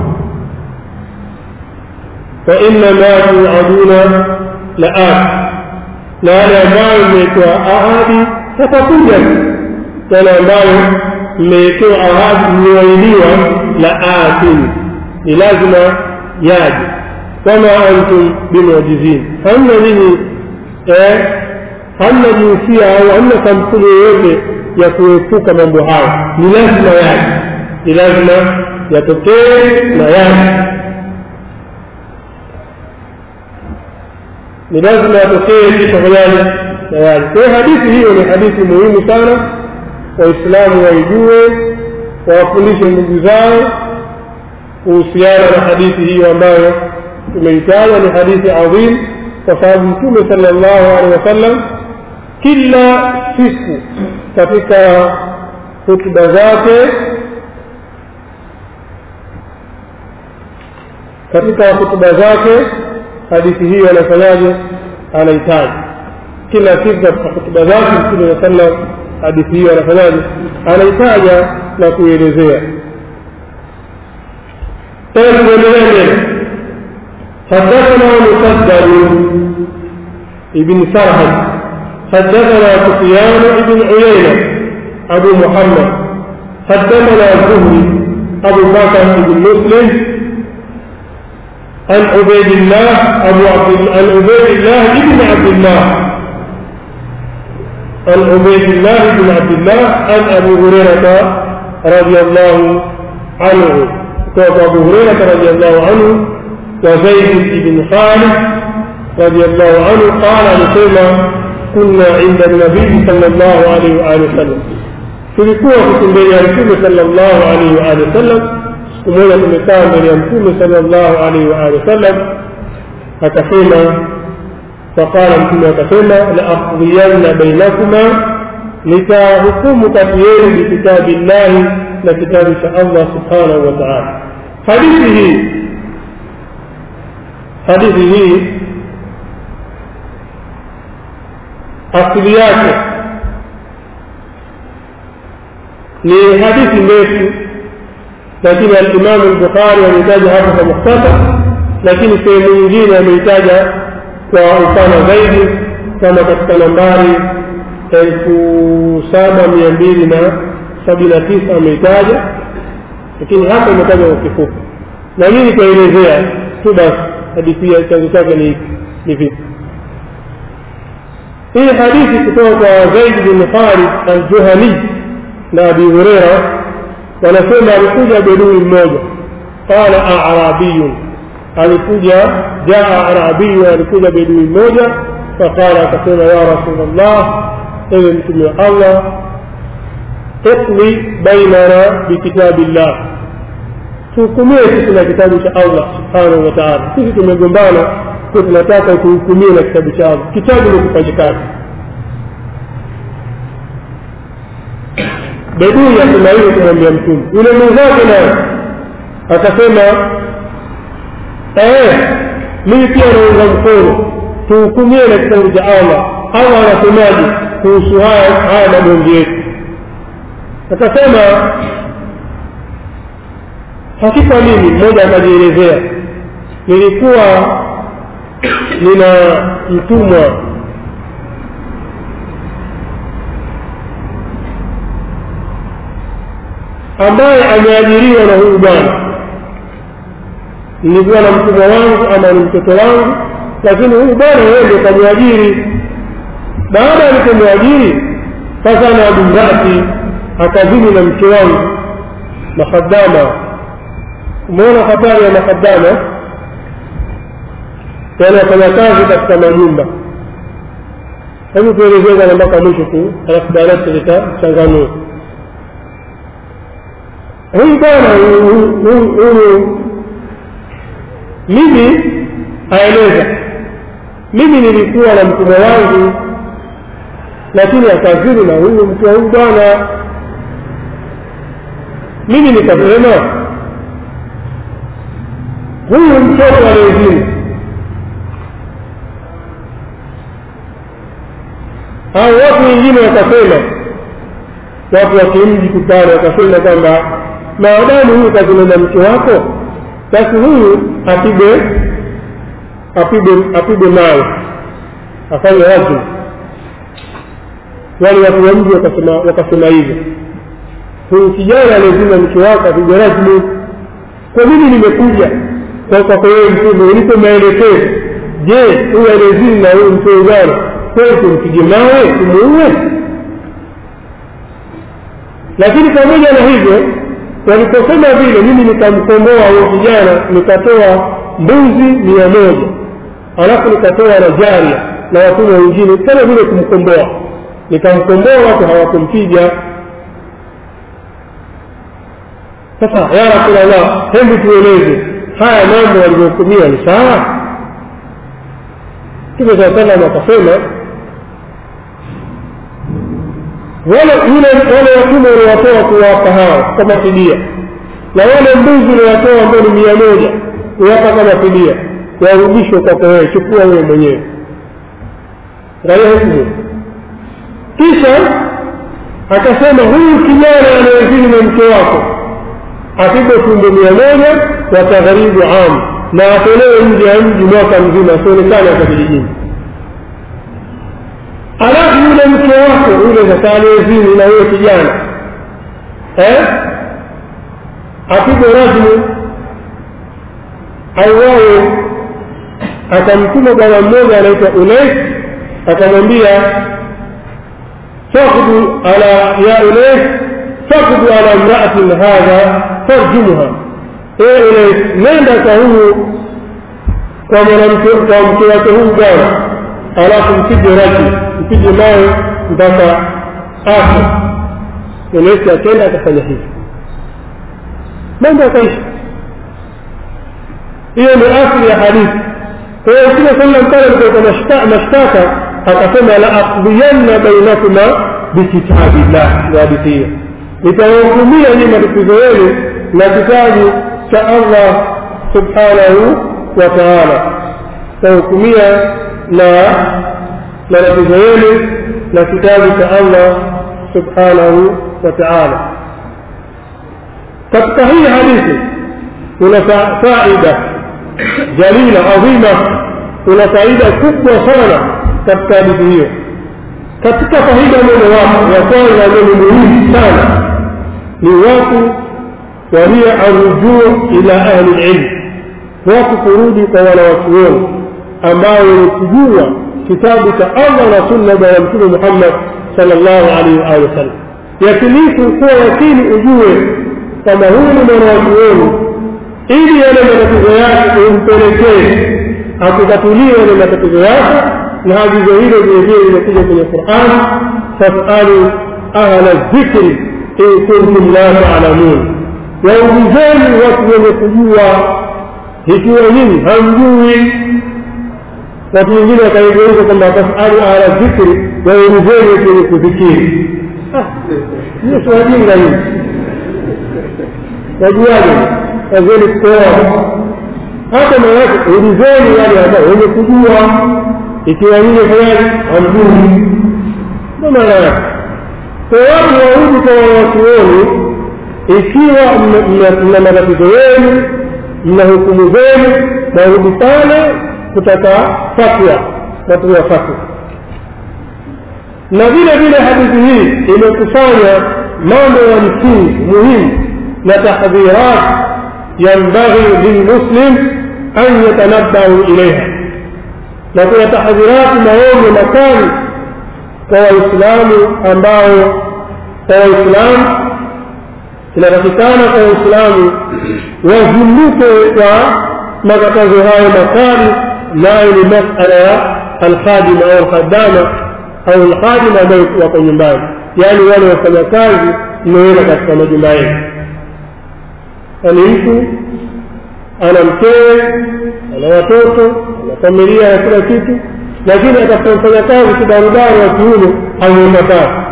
فإنما توعدون لآت na yale ambayo mmewekewa ahadi yatakuja yale ambayo mmewekewa ahadi mliwailiwa la atin ni lazima yaje kama antum bimujizin hamna nini eh, hamna jinsia au hamna kampuni yoyote ya kuepuka mambo hayo ni lazima yaje ni lazima yatokee na yaje ni lazima yatokee kisha fanyaje na yale kwa hiyo hadithi hiyo ni hadithi muhimu sana waislamu waijue wawafundishe ndugu zao kuhusiana na hadithi hiyo ambayo tumeitaja ni hadithi adhim kwa sababu mtume sala llahu alehi wasallam kila siku katika hutuba zake katika hutuba zake hadithi hiyo anafanyaje anahitaji kila siku katika hutuba zake mtume saa sallam hadithi hiyo anafanyaje anaitaja na kuielezea tena tuendelee mbele حدثنا مسدد ابن سرهد حدثنا سفيان بن عيينة أبو محمد حدثنا الزهري أبو بكر بن مسلم عن عبيد الله أبو عبد عن عبيد الله بن عبد الله عن عبيد الله بن عبد الله عن أبي هريرة رضي الله عنه قال أبو هريرة رضي الله عنه وزيد بن خالد رضي الله عنه قال لسيما كنا عند النبي صلى الله عليه وآله وسلم tulikuwa kukimbele ya mtume sallallahu alaihi wa alihi wasallam siku moja tumekaa mbele ya mtume sallallahu alaihi wa alihi wasallam akasema faqala mtume akasema la aqdiyanna bainakuma nitahukumu kati yenu bikitabi llahi na kitabu cha allah subhanahu wa taala hadithi hii hadithi hii asili yake ni hadithi ndefu lakini alimamu lbukhari ameitaja hapa kwa mukhtasar lakini sehemu nyingine ameitaja kwa upana zaidi kama katika nambari elfu saba mia mbili na sabini na tisa ameitaja lakini hapa imetaja kwa kifupi na mimi nitaelezea tu basi hadithi ya chanzo chake ni ni vipi hii hadithi kutoka kwa zaid bin khalid aljuhani na abi hureira wanasema alikuja bedui mmoja qala arabiyun alikuja jaa arabiyu alikuja bedui mmoja faqala akasema ya rasulllah ewe mtume wa allah iqli bainana bikitabi llah tuhukumie sisi na kitabu cha allah subhanahu wa taala sisi tumegombana kwa tunataka tuhukumie na kitabu cha allah kitabu ni kufanyikazi bedui asema hivyo kumwambia mtume yule mwenzake naye akasema mimi pia naunga mkono tuhukumie na kitabu cha allah allah anasemaje kuhusu haya haya magomvi yetu akasema hakika mimi mmoja akajielezea nilikuwa nina mtumwa ambaye ameajiriwa na huyu bwana nilikuwa na mtumwa wangu ama ni mtoto wangu lakini huyu bwana yeye ndio kamwajiri baada alipomwajiri sasa na bimrati akazini na mke wangu makadama umeona hatari ya makadama yani wafanya kazi katika majumba hebu tuelezeza mpaka mwisho tu alafu baadaye tutachanganua huyu bwana huyu mimi aeleza mimi nilikuwa na mtumwa wangu lakini akazini na huyu mke wa huyu bwana mimi nikasema huyu mtoto aliyezini au watu wengine wakasema watu wa kimji kutano wakasema kwamba maadamu huyu kazini na mke wako basi huyu apige apige apige mawe afanye rajmu wale watu wa mji wakasema wakasema hivyo huyu kijana aliyezima mke wake apige rajmu kwa nini nimekuja kwa kwako wewe mtume ulipo maelekezo je huyu aliyezini na huyu mtoe bwana kweli tumpige mawe tumuue lakini pamoja na hivyo waliposema vile mimi nikamkomboa huyo kijana nikatoa mbuzi mia moja alafu nikatoa na jaria na watumwa wengine kama vile kumkomboa nikamkomboa watu hawakumpiga sasa ya rasulllah hebu tueleze haya mambo walivyohukumia ni sawa mtume saa salam akasema wale yule wale watumwa uliwatoa kuwapa hao kama fidia na wale mbuzi uliwatoa ambao ni mia moja kuwapa kama fidia warudishwe kwako wewe chukua wewe mwenyewe angalia hukumu kisha akasema huyu kijana anayezini na mke wako apigwe tumbo mia moja wa tagharibu am na atolewe nje ya mji mwaka mzima asionekane hata kijijini alafu yule mke wako yule sasa aliyezini na huyo kijana eh? apigwe rajmu auawe akamtuma bwana mmoja anaitwa unais akamwambia fakdu ala ya unais fakdu ala mraatin hadha farjumha ee unais nenda kwa huyu kwa mwanamke kwa mke wake huyu bwana alafu mpige raji mpige mawe mpaka afe unais akenda akafanya hivi mambo akaisha hiyo ni asli ya hadithi kwa hiyo mtume sallam pale alipokuwa mashtaka akasema la aqdiyanna bainakuma bikitabillah hadithi hiyo nitawahukumia nyinyi matatizo yenu na kitabu cha allah subhanahu wa taala tahukumia na na tatizo yenu na kitabu cha allah subhanahu wa taala katika hii hadithi kuna faida jalila adhima kuna faida kubwa sana katika hadithi hiyo katika faida mojawapo ya kwanza ambayo ni muhimu sana ni watu wahiya arrujuu ila ahli lilm watu kurudi kwa wanawachuoni ambao wenye kujua kitabu cha allah na sunna bwana mtume muhammad sal llahu alaihi waalihi wasallam yakinifu kuwa yakini ujue kama huyu ni mwanawachuoni ili yale matatizo yake umpelekee akutatulie yale matatizo yake na agizo hilo vilevile limekuja kwenye qurani fasalu ahla dhikri in kuntum la talamun waulizeni watu wenye kujua ikiwa nyinyi hamjui watu wengine wakaigeuza kwamba fasalu ahla dhikri waulizeni wenye kudhikiri hiyo si wajinga hii wajuaje wazeni kutoa hata maanake ulizeni wale ambao wenye kujua ikiwa nyinyi fanyaji hamjui ndo maana yake kwa watu warudi kwa wanawachuoni ikiwa mna matatizo yenu mna hukumu zenu narudi pale kutaka fatwa watu wa fatwa na vile vile hadithi hii imekusanya mambo ya msingi muhimu na tahdhirat yambaghi lilmuslim an yatanabbahu ilaiha na kuna tahdhirati maonyo makali kwa waislamu ambao kwa waislamu inatakikana kwa waislamu wazunduke kwa makatazo hayo makali nayo ni masala ya alkhadima au alkhadama au alkhadima ambayo wako nyumbani yaani wale wafanyakazi mnaenda katika majumba yenu yaani mtu ana mkewe ana watoto ana familia ya kila kitu lakini atakapomfanya kazi kibarubara wa kiume hauenda kazi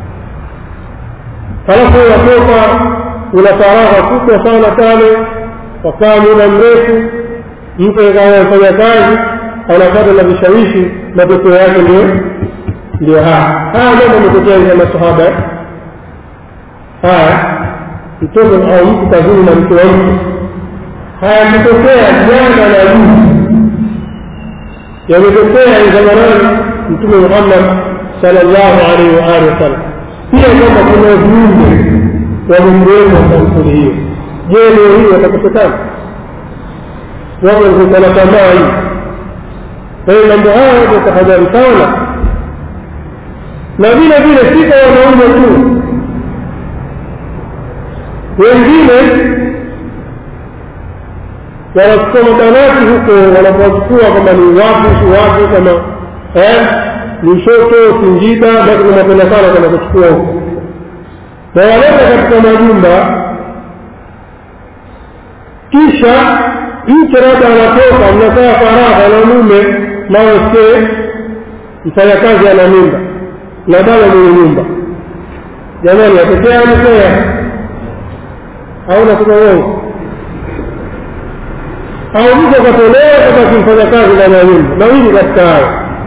halafu watoka una faragha kubwa sana pale wakaa muda mrefu mtu anafanya kazi anapata na vishawishi matokeo yake ndio ndio haya haya mambo ametokea ya masahaba haya mtoto au mtu kazini na mke wa mtu hayakutokea jana na juzi yametokea zamanani mtume muhammad salllahu alaihi waalihi wasallam pia kwamba kuna viumbe wamekuwepo sampuli hiyo je leo hii watakosekana wao wanatamaa hii kwa hiyo mambo haya watu tahadhari sana na vile vile si kwa wanaume tu wengine wanachukua mabanati huko wanapowachukua kama ni wapi si wapi kama eh, ni shoto singida basi tunapenda sana kwenda kuchukua huko na waleta katika majumba kisha mke labda anatoka mnakaa faragha na mume mawe mfanyakazi ana mimba na baba mwenye nyumba jamani atokea ametokea au nasema uongo au mtu akatolewa kama kimfanya kazi ndani ya nyumba mawili katika hayo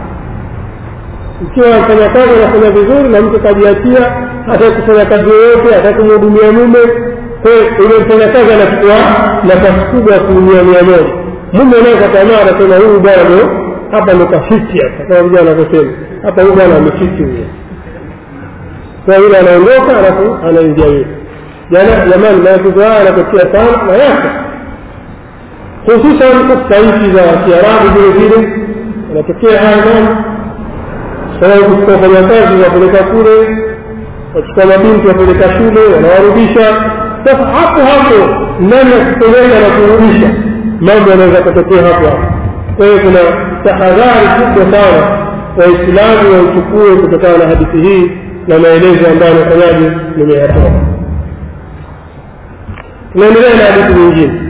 ikiwa mfanya kazi anafanya vizuri na mtu kajiachia hata kufanya kazi yoyote hata kumhudumia mume ule mfanya kazi anachukua nafasi kubwa ya asilimia mia moja mume naye kwa tamaa anasema huyu bwana ndo hapa ndo kafiti hapa kama vijana wanavyosema hapa huyu bwana amefiti huyo kwa yule anaondoka alafu anaingia yule jamani matatizo haya yanatokea sana na yako hususan katika nchi za kiarabu vile vile yanatokea haya mambo sababu kuchukua wafanyakazi wapeleka kule wachukua mabinti wapeleka shule wanawarudisha sasa hapo hapo nani ya kupeleka na kurudisha mambo yanaweza kutokea hapo hapo kwa hiyo kuna tahadhari kubwa sana waislamu waichukue kutokana na hadithi hii na maelezo ambayo amefanyaje nimeyatoa tunaendelea na hadithi nyingine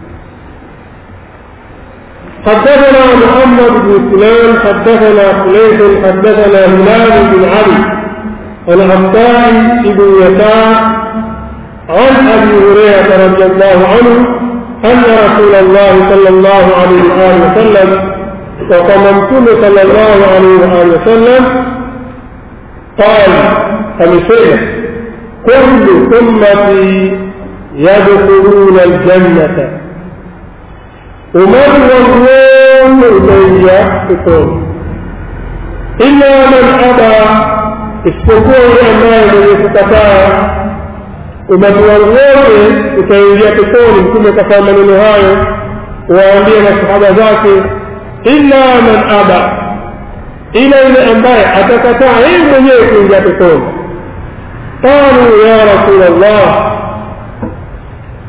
حدثنا محمد بن سلام حدثنا خليف حدثنا هلال بن علي عن عباس بن يسار عن ابي هريره رضي الله عنه ان رسول الله صلى الله عليه واله وسلم وقممتم صلى الله عليه واله وسلم قال amesema kullu ummati yadkhuluna aljanata umati wangu wote utaingia peponi illa man aba isipokuwa yule ambaye mwenye kukataa umati wangu wote utaingia peponi mtume kafaa maneno hayo waambie masahaba zake illa man aba ila yule ambaye atakataa yeye mwenyewe kuingia peponi qalu ya rasul allah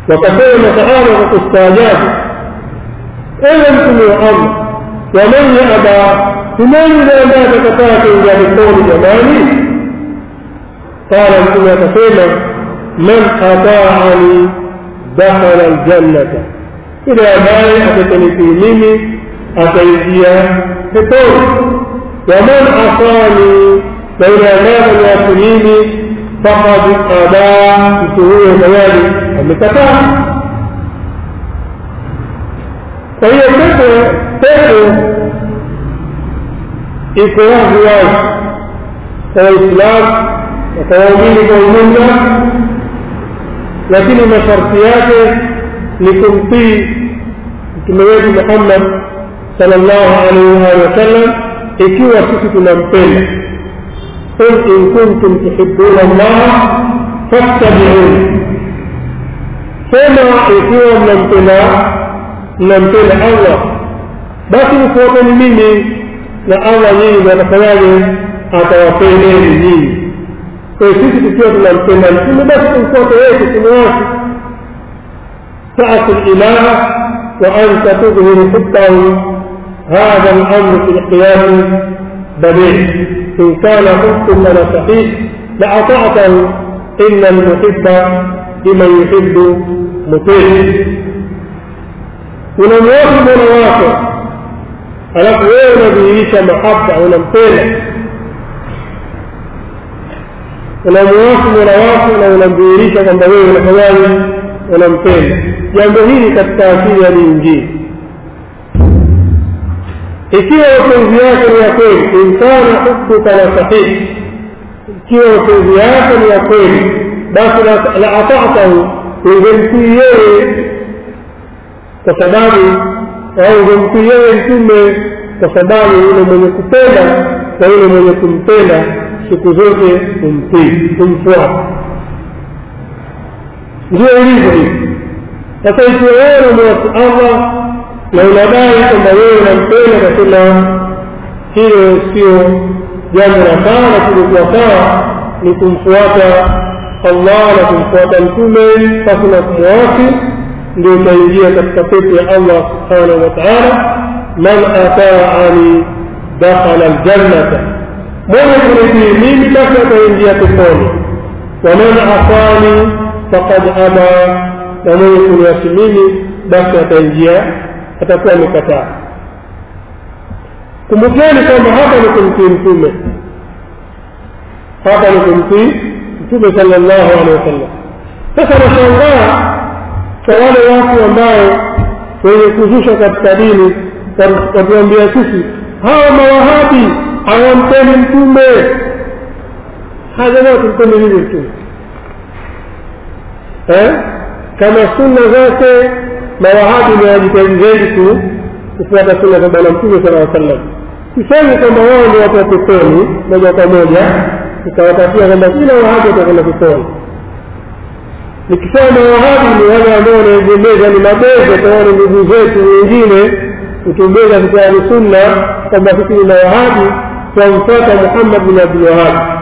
wakasema masahaba kwa kustaajabu ewe mtume wa allah waman yaba ni nani yule ambaye atakataa kuingia peponi jamani qala mtume akasema man ataani dakhala ljannata yule ambaye atakanitii mimi ataingia peponi waman asani na yule ambaye ameniasi mimi fakad aba mtu huyo tayari amekataa kwa hiyo pepo pepo iko wazi wazi kwa waislamu na kwa waumini kwa ujumla lakini masharti yake ni kumtii mtume wetu muhammad sal llahu alaihi waalihi wasallam ikiwa sisi tunampenda qul in kuntum tuhibuna allaha fattabiuni sema ikiwa mnampenda mnampenda allah basi mfuateni mimi na allah nyinyi atafanyaje atawapendeni nyinyi kwa hiyo sisi tukiwa tunampenda mtume basi tumfuate yeye tusimwasi taati lilaha wa anta tudhiru hubbahu هذا الأمر في القياس بديع إن كان حكم لنا صحيح لأطعته إن المحب لمن يحب مطيع unamwasi mola wako alafu wewe unadhihirisha mahaba unampenda unamwasi mola wako na unamdhihirisha kwamba wewe unafanyaji unampenda jambo hili katika asili ya dini ikiwa mapenzi yake ni ya kweli inkana hubbuka la sahihi ikiwa mapenzi yake ni ya kweli basi la atatahu ungemtii yeye kwa sababu au ungemtii yeye mtume kwa sababu yule mwenye kupenda na yule mwenye kumpenda siku zote kumtii kumfuata ndio ilivyo hivi sasa ikiwa wewe unamwasi allah na unadai kwamba wewe unampenda kasema hilo sio jambo la sawa lakini kuwa sawa ni kumfuata allah na kumfuata mtume pasi na kumwasi ndio utaingia katika pepo ya allah subhanahu wa taala man ataani dakhala ljannata mwenye kunitii mimi basi ataingia peponi waman asani fakad aba na mwenye kuniasi mimi basi ataingia atakuwa amekataa kumbukeni kwamba hapa ni kumtii mtume hapa ni kumtii mtume sala llahu alehi wasallam sasa nashangaa kwa wale watu ambao wenye kuzusha katika dini watuambia sisi hawa mawahabi hawampendi mtume hajamaa tumpende nini mtume kama sunna zote mawahabi ni wajitahidi zaidi tu kufuata sunna za bwana mtume sala aa sallam sisemi kwamba wao ndio watu wa peponi moja kwa moja ikawapatia kwamba kila wahabi watakwenda peponi nikisema wahabi ni wale ambao wanaegemeza ni mabeza taone ndugu zetu wengine kutumbeza kitabu sunna kwamba sisi ni mawahabi twamfuata muhammad bin abdulwahabi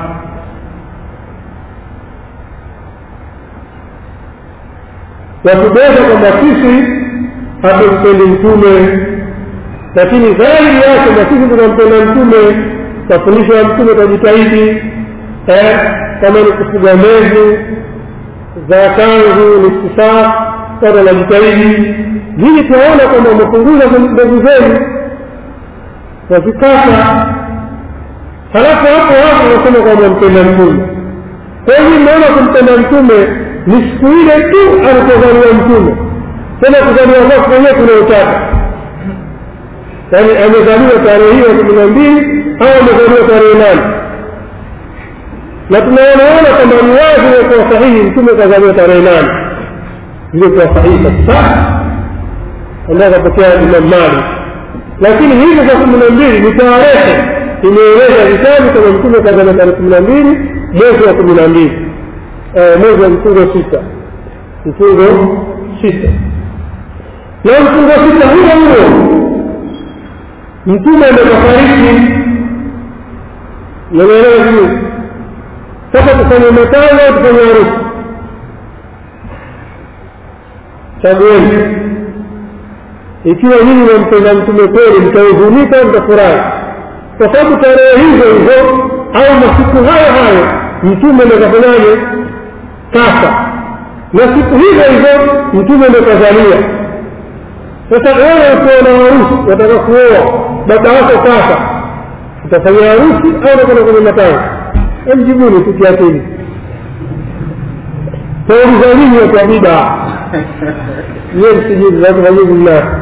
watubeza kwamba sisi hatumpendi mtume lakini dhahiri yake na sisi tunampenda mtume mafundisho ya mtume tajitahidi kama ni kufuga mezi za kanzu ni kisaa watu wanajitahidi hili tunaona kwamba umepunguza mbegu zenu wazikata halafu hapo hapo unasema kwamba mpenda mtume kwa hivi mnaona kumpenda mtume ni siku ile tu alipozaliwa mtume tena kuzaliwa kwake mwenyewe tunaotaka yaani amezaliwa tarehe hiyo kumi na mbili au amezaliwa tarehe nane na tunaonaona kwamba ni wazi kuwa sahihi mtume kazaliwa tarehe nane ilikuwa sahihi kabisa ambayo akapokea imam mali lakini hizo za kumi na mbili ni tarehe imeeleza vitabu kama mtume kazaliwa tarehe kumi na mbili mwezi wa kumi na mbili mwezi wa mfungo sita mfungo sita na mfungo sita huo huo mtume amekafariki nameelewa vizuri sasa tufanye matano tufanye harusi chagueni ikiwa nyinyi mnampenda mtume kweli mtahuzunika mtafurahi kwa sababu tarehe hizo hizo au masiku hayo hayo mtume ndo kafanyaje kafa na siku hizo hizo mtume ndo kazalia sasa wewe ukiwa na harusi wataka kuoa baba wako kafa utafanya harusi au unakwenda kwenye matanga emjibuni tu kiakili tauliza nini watu wa bida niye msijibu watu wajibu mna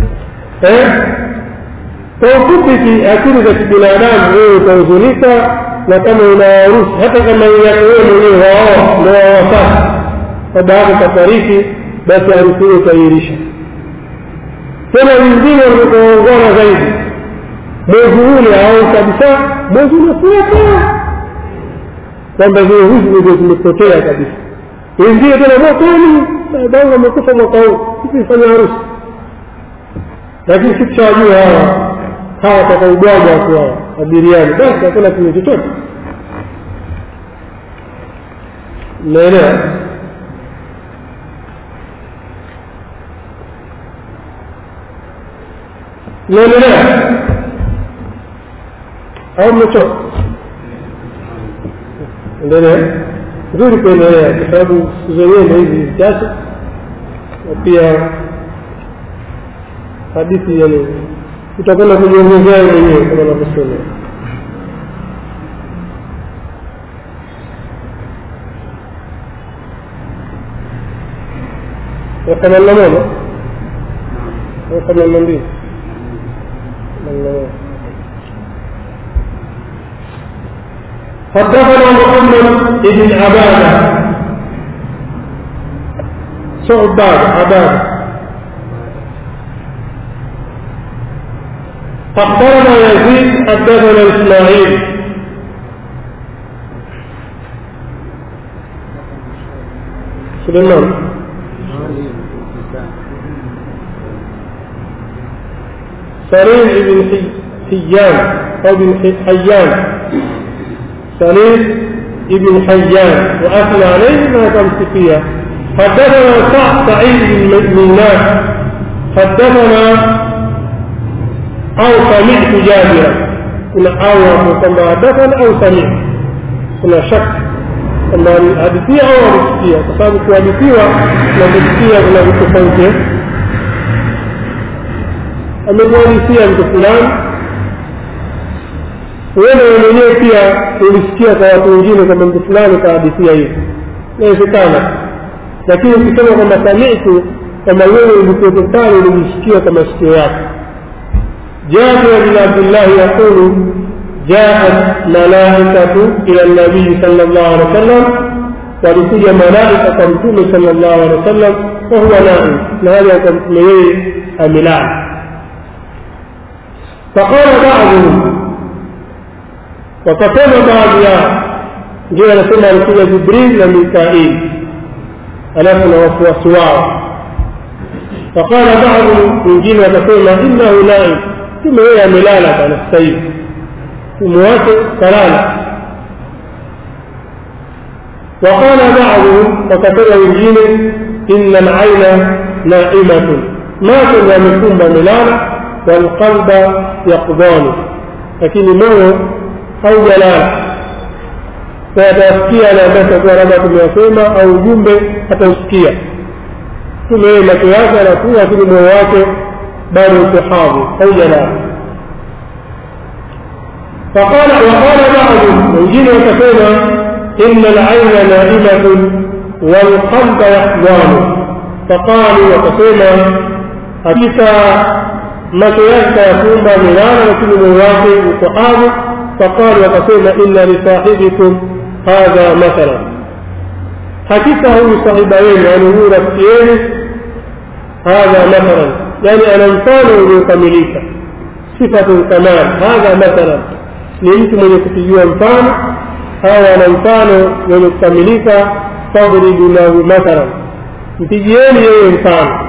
kwa ufupi ki akili za kibinadamu wewe utahuzunika na kama una harusi hata kama yako wewe mwenyewe waoa ndo wawasasa baba yako kafariki basi harusi hiyo utairisha tena wengine wamekaongana zaidi mwezi ule au kabisa mwezi unafuata kwamba zile huzu ndio zimepotea kabisa wengine tena mwakani babangu amekufa mwaka huu sikuifanya harusi lakini sikishawajua hawa hawa watakaubwaga watu hawa abiriani basi hakuna kitu chochote mnaelewa naendelea au mmechoka endelea nzuri kuendelea kwa sababu siku zenyewe ndo hizi chache na pia hadithi yani utakwenda kujiongezea mwenyewe kama navyosema ya themanini na moja au themanini na mbili حدثنا محمد بن عبادة صعباد عبادة أخبرنا يزيد حدثنا إسماعيل سليمان سليم بن حيان أو بن حيان سليم بن حيان وأثنى عليه ما تمسك فيها حدثنا سعد سعيد بن ميناء حدثنا أو سمعت جابرا كنا أو كما حدثنا أو سمعت كنا شك كما حدثية أو حدثية فصاب kuhadithiwa na kusikia kuna vitu tofauti amekuhadithia mtu fulani wewe mwenyewe pia ulisikia kwa watu wengine kwamba mtu fulani kahadithia hivi inawezekana lakini ukisema kwamba samitu kwamba wewe ulikuwepo pale ulimsikia kwa masikio yako جابر بن عبد الله يقول جاءت ملائكة إلى النبي صلى الله عليه وسلم ولكل ملائكة متوم صلى الله عليه وسلم وهو نائم لهذا كمتوم أملان فقال بعضهم وكتب بعض يا جاء نسمع رسول جبريل وميكائيل ألف وسواس فقال بعضهم من جيل وكتب إنه نائم ثم هي amelala bana sasa hivi umwache kalala وقال بعضهم وكتب wengine إن العين نائمة ما كان يمكن ملانا والقلب يقضان لكن moyo haujalala atasikia na ambacho kuwa labda tumeyasema au ujumbe atausikia tume macho yake anakuwa lakini moyo wake bado uko hadhi haujalala فقال وقال بعضهم wengine wakasema إن العين نائمة والقلب يحضان فقالوا wakasema hakika macho yake yakumba milala lakini moyo wake uko hadhi فقالوا wakasema inna lisahibikum hadha mathala hakika huyu sahiba yenu yani huyu rafiki yenu hadha mathalan yani ana mfano uliokamilika sifatu kamal hadha mathalan ni mtu mwenye kupigiwa mfano au ana mfano wenye kukamilika fadribu lahu mathalan mpigieni yeye mfano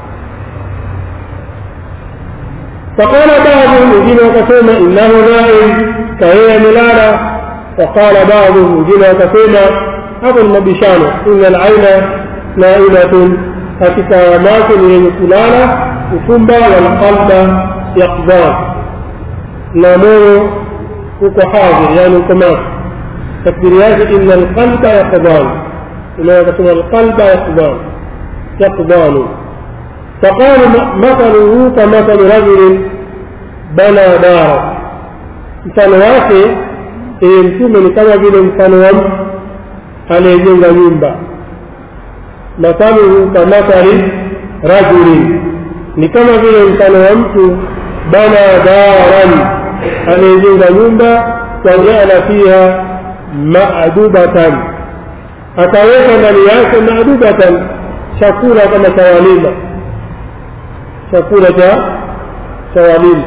فقال بعضهم wengine wakasema innahu naim kayeye amelala وقال بعضهم wengine wakasema hapo ni mabishano inna alaina naimatun katika macho ni yenye kulala ufumba walqalba yaqdan na moyo uko hadhir yani uko macho takdiri yake ina alqalba yaqdan unaweza kusema alqalba yaqdan yaqdanu فقال مثله كمثل رجل بنى دارا mfano wake ee mtume ni kama vile mfano wa mtu anayejenga nyumba mathaluhu kamathali rajulin ni kama vile mfano wa mtu bana daran anayejenga nyumba wajala fiha madubatan akaweka ndani yake madubatan chakula kama cha walima chakula cha cha walima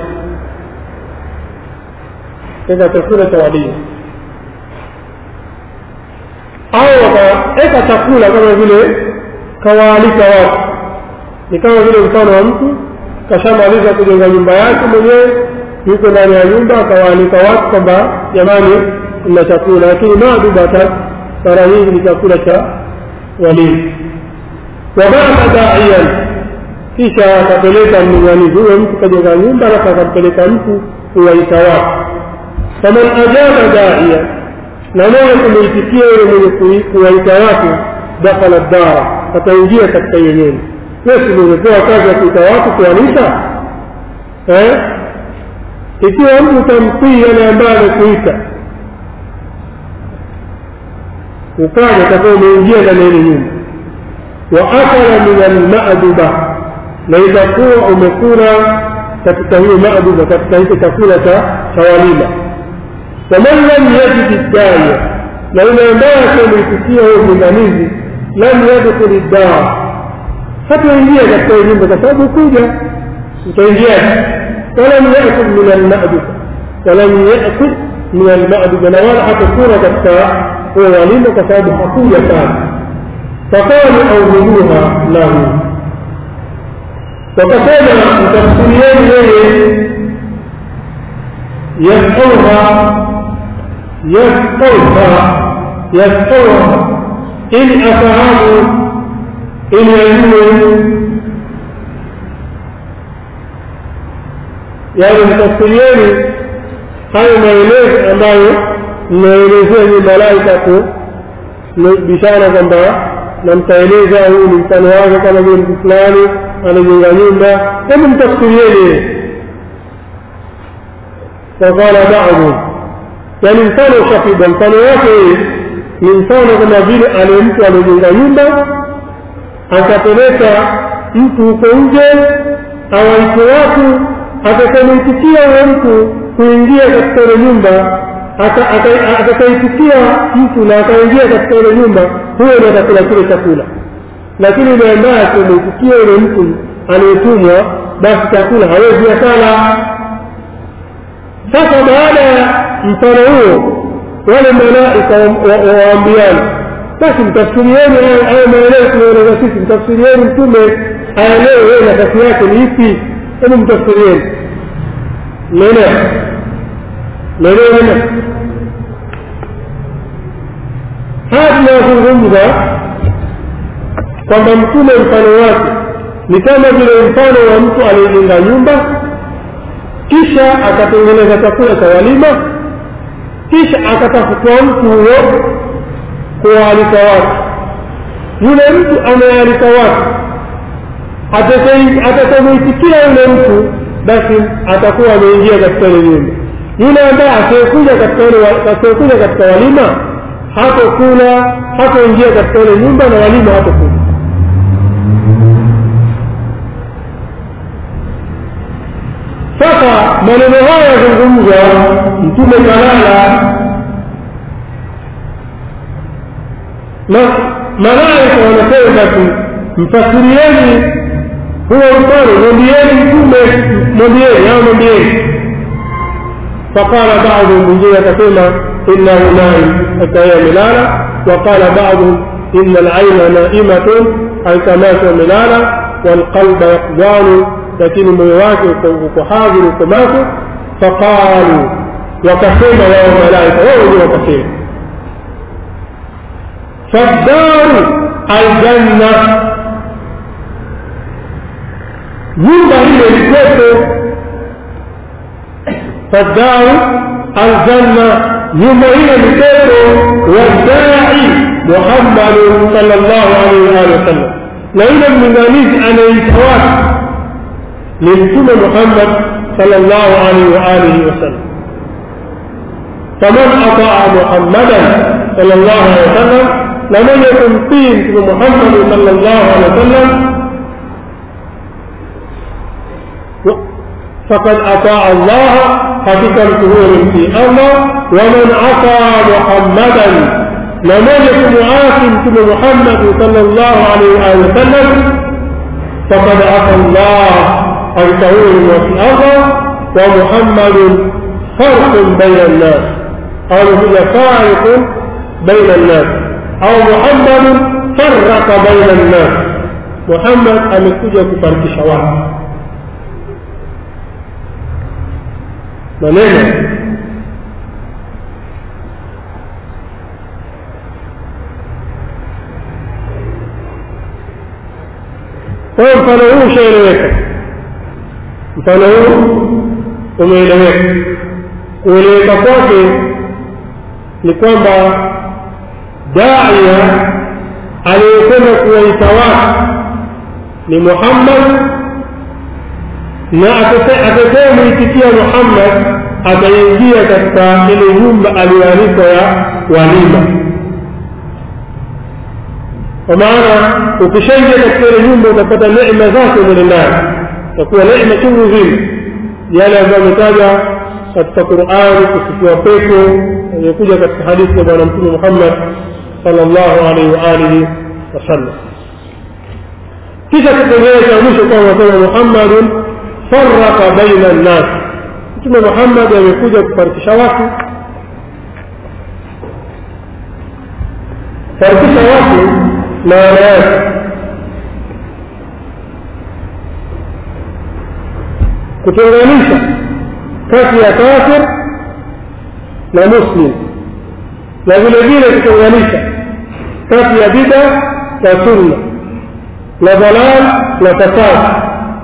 weka chakula cha walima au wakaweka chakula kama vile kawaalika watu ni kama vile mfano wa mtu kashamaliza kujenga nyumba yake mwenyewe yuko ndani ya nyumba akawaalika watu kwamba jamani mna chakula lakini madubata mara nyingi ni chakula cha walima wabata daian kisha akapeleka mlinganizi huyo mtu kajenga nyumba alafu akampeleka mtu kuwaita watu faman ajaba daia na mwenye kumuitikia yule mwenye kuwaita watu dakhala dara ataingia katika hiyo nyumba wesi umepewa kazi ya kuita watu kuwanisha eh? ikiwa mtu utamtii yale ambaye amekuita ukaja utakuwa umeingia ndani ya ile nyumba wa akala min almaduba na itakuwa umekula katika hiyo maduba katika hicho chakula cha cha walima waman lam yajid daya na yule ambaye akamwitikia huyo mlinganizi lam yadkhuli daa hataingia katika hiyo nyumba kwa sababu kuja utaingiaje walam yakul min almaduba walam yakul min almaduba na wala hatakula katika huyo walima kwa sababu hakuja sana faqalu aumiluha lahu wakasema mtafsirieni yeye yasauha yasauha yasauha ili afahamu ili ajue yaani mtafsirieni hayo maelezo ambayo mnaelezea ni malaika tu bishara kwamba na mtaeleza huu ni mfano wake kama vile mtu fulani anajenga nyumba hebu mtafsirieni faqala badu yani mfano ushapigwa mfano wake ni mfano kama vile ale mtu amejenga nyumba akapeleka mtu huko nje awaite watu atakamuitikia huyo mtu kuingia katika ile nyumba atakaitikia mtu na akaingia katika ile nyumba huyo ndo atakula kile chakula lakini yule ambaye akimuitikia yule mtu anayetumwa basi chakula hawezi akala sasa baada ya mfano huo wale malaika waambiana basi mtafsirieni hayo maelezo tunaeleza sisi mtafsirieni mtume aelewe wewe nafasi yake ni ipi hebu mtafsirieni mmeelewa mmeelewa haya tunayozungumza kwamba mtume mfano wake ni kama vile mfano wa mtu aliyejenga nyumba kisha akatengeneza chakula cha walima kisha akatafutwa mtu huyo kuwaalika watu yule mtu amealika watu atakamuitikia yule mtu basi atakuwa ameingia katika ile nyumba yule ambaye asiyekuja katika katika walima hatokula hatoingia katika ile nyumba na walima hatokula sasa maneno haya yazungumzwa mtume kalala na malaika wanasema basi mfasirieni huo mfano mwambieni mtume mwambieni au mwambieni فقال بعضهم من جهة كلمة إنه نائم حتى ملالا وقال بعضهم إن العين نائمة أي تماس ملالا والقلب يقظان لكن مويواك وكحاضر وكماس فقالوا وكسيما يا الملائكة وهو وكسيما فالدار الجنة nyumba hiyo ilikuwepo faddaru aljanna nyumba hiyo ni pepo wadai muhammadu sal llahu alaihi waalihi wasallam na yule mlinganizi anayeita watu ni mtume muhammad sal llahu alaihi waalihi wasallam faman ataa muhammadan sal llahu alehi wasallam na mwenye kumtii mtume muhammadi sal llahu alehi wasallam فقد أطاع الله حقيقة الكهور في الله ومن عصى محمدا لم يكن عاصم كل محمد صلى الله عليه وآله وسلم فقد عصى الله الكهور في الله ومحمد فرق بين الناس أو هو فارق بين الناس أو محمد فرق بين الناس محمد amekuja kufarikisha watu maneno kwa hiyo mfano huu ushaeleweka mfano huu umeeleweka kueleweka kwake ni kwamba daia aliyekwenda kuwaita watu ni muhammad na atakayemwitikia muhammad ataingia katika ile nyumba aliyoalikwa ya walima kwa maana ukishaingia katika ile nyumba utapata neema zake mule ndani utakuwa neema chungu nzima yale ambayo ametaja katika qurani kusifiwa pepo aliyokuja katika hadithi ya bwana mtume muhammad sal llahu alaihi waalihi wasallam kisha kipengele cha mwisho kwamba nasema muhammadun faraka baina nnas mtume muhammadi amekuja kufarikisha watu farikisha watu maana yake kutenganisha kati ya kafir na muslim na vile vile kutenganisha kati ya bida na sunna na dalal na fasad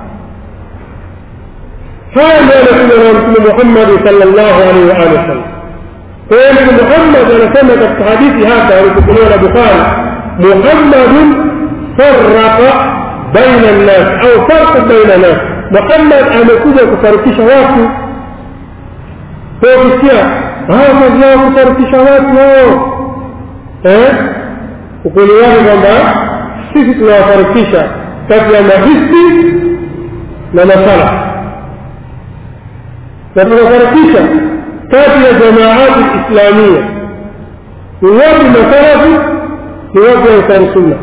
haya ndio yanakuja na mtume muhammadi sal llahu alaihi waalihi wasallam kwa hiyo mtume muhammad anasema katika hadithi hapa alipokelewa na bukhari muhammadun faraka baina nnas au farqu baina nas muhammad amekuja kufarikisha watu kwa kusikia haya kazi yao kufarikisha watu hao ukweli wake kwamba sisi tunawafarikisha kati ya mahisi na masala na tunafarikisha kati ya jamaati islamia ni wapi masalafi ni wapi ansari sunna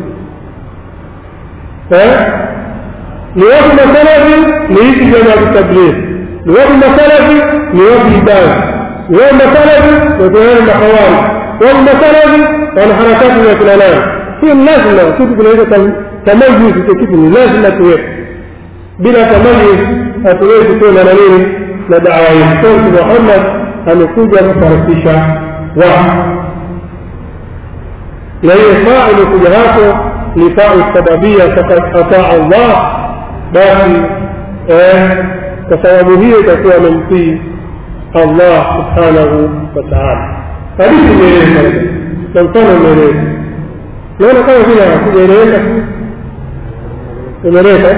ni wapi masalafi ni hizi jamaati tabligh ni wapi masalafi ni wapi ibada ni wapi masalafi wakuana na hawari wapi masalafi wana harakati za kina nani hiyo ni lazima kitu kinaitwa tamayuzi cho kitu ni lazima tuwepo bila tamayuz hatuwezi kwenda na nini na dawa yetu mtume muhammad amekuja kufarikisha watu na hiyo faa imekuja hapo ni fau sababia fakad ataa allah basi kwa sababu hiyo itakuwa amemtii allah subhanahu wa taala hadithi imeeleza na mfano umeeleza naona kama vile hakujaeleweka imeleka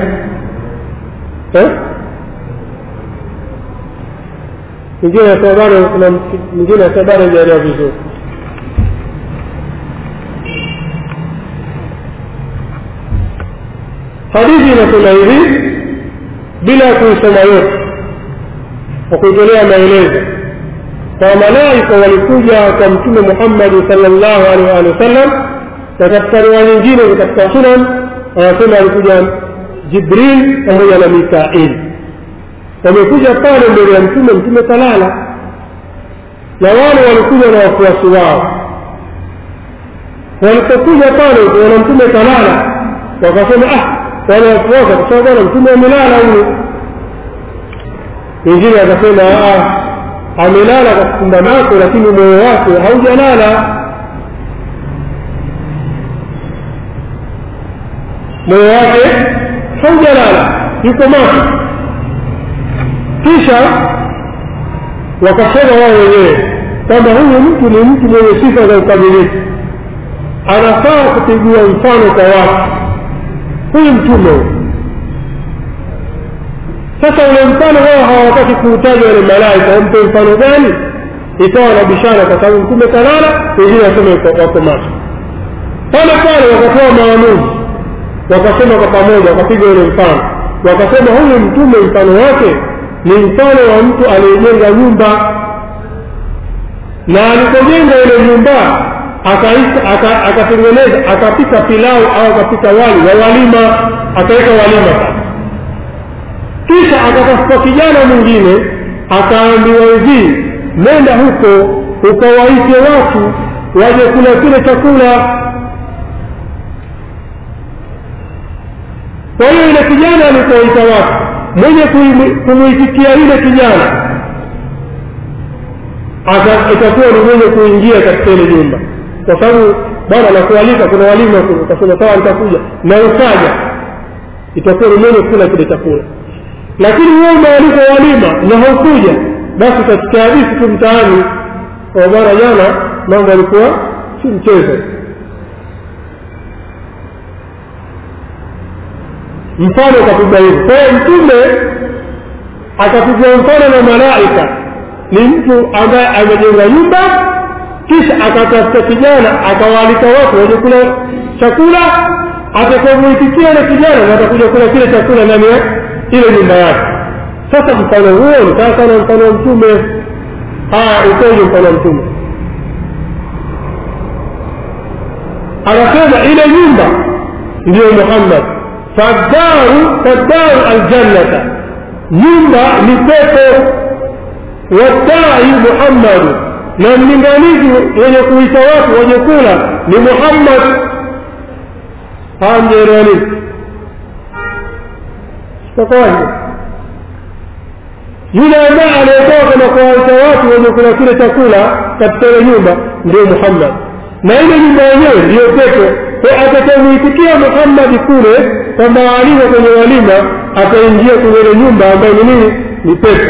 mwingine asema bado kuna mwingine asema bado hajaelewa vizuri hadithi inasema hivi bila kuisoma yote kwa kuitolea maelezo kwa malaika walikuja kwa mtume muhammadi salllahu alaihi waalihi wasallam na katika riwaya nyingine katika sunan anasema alikuja jibril pamoja na mikail wamekuja pale mbele ya mtume mtume kalala na wale walikuja na wafuasi wao walipokuja pale kuona mtume kalala wakasema ah wale wafuasi wakasema bwana mtume amelala huyu wengine wakasema amelala kwa kufumba macho lakini moyo wake haujalala moyo wake haujalala yuko macho kisha wakasema wao wenyewe kwamba huyu mtu ni mtu mwenye sifa za ukamilifu anafaa kupigiwa mfano kwa watu huyu mtume sasa ule mfano wao hawataki kuutaja wale malaika wampe mfano gani ikawa na bishara kwa sababu mtume kalala wengine waseme wako macho pale pale wakatoa maamuzi wakasema kwa pamoja wakapiga ule mfano wakasema huyu mtume mfano wake ni mfano wa mtu aliyejenga nyumba na alipojenga ile nyumba akatengeneza akapika pilau au akapika wali wa walima akaweka walima sasa kisha akatafuta kijana mwingine akaambiwa hivi nenda huko ukawaite watu waje kula kile chakula kwa hiyo ile kijana alipoita watu mwenye kumwitikia yule kijana itakuwa ni mwenye kuingia katika ile nyumba kwa sababu bwana nakualika kuna walimu ukasema sawa nitakuja na ukaja itakuwa ni mwenye kula kile chakula lakini wewe umealika walima na haukuja basi utasikia hadithi tu mtaani kwa bwana jana mambo yalikuwa si mchezo mfano ukapigwa hivi kwa hiyo mtume akapigwa mfano na malaika ni mtu ambaye amejenga nyumba kisha akatafuta kijana akawaalika watu waje kula chakula atakamuitikia ile kijana na atakuja kula kile chakula ndani ya ile nyumba yake sasa mfano huo ni sawa sana mfano wa mtume haya ukoje mfano wa mtume anasema ile nyumba ndiyo muhammad fadaru fadaru aljannata nyumba ni pepo wadai muhammadu na mlinganizi wenye kuita watu wenye kula ni muhammad hamjaelewa nini sitakwanje yule ambaye anayetoka na kuwaita watu wenye kula kile chakula katika ile nyumba ndio muhammad na ile nyumba yenyewe ndiyo pepo kwa atakamuitikia muhammadi kule kwa maalima kwenye walima ataingia kwenye ile nyumba ambayo ni nini ni pepo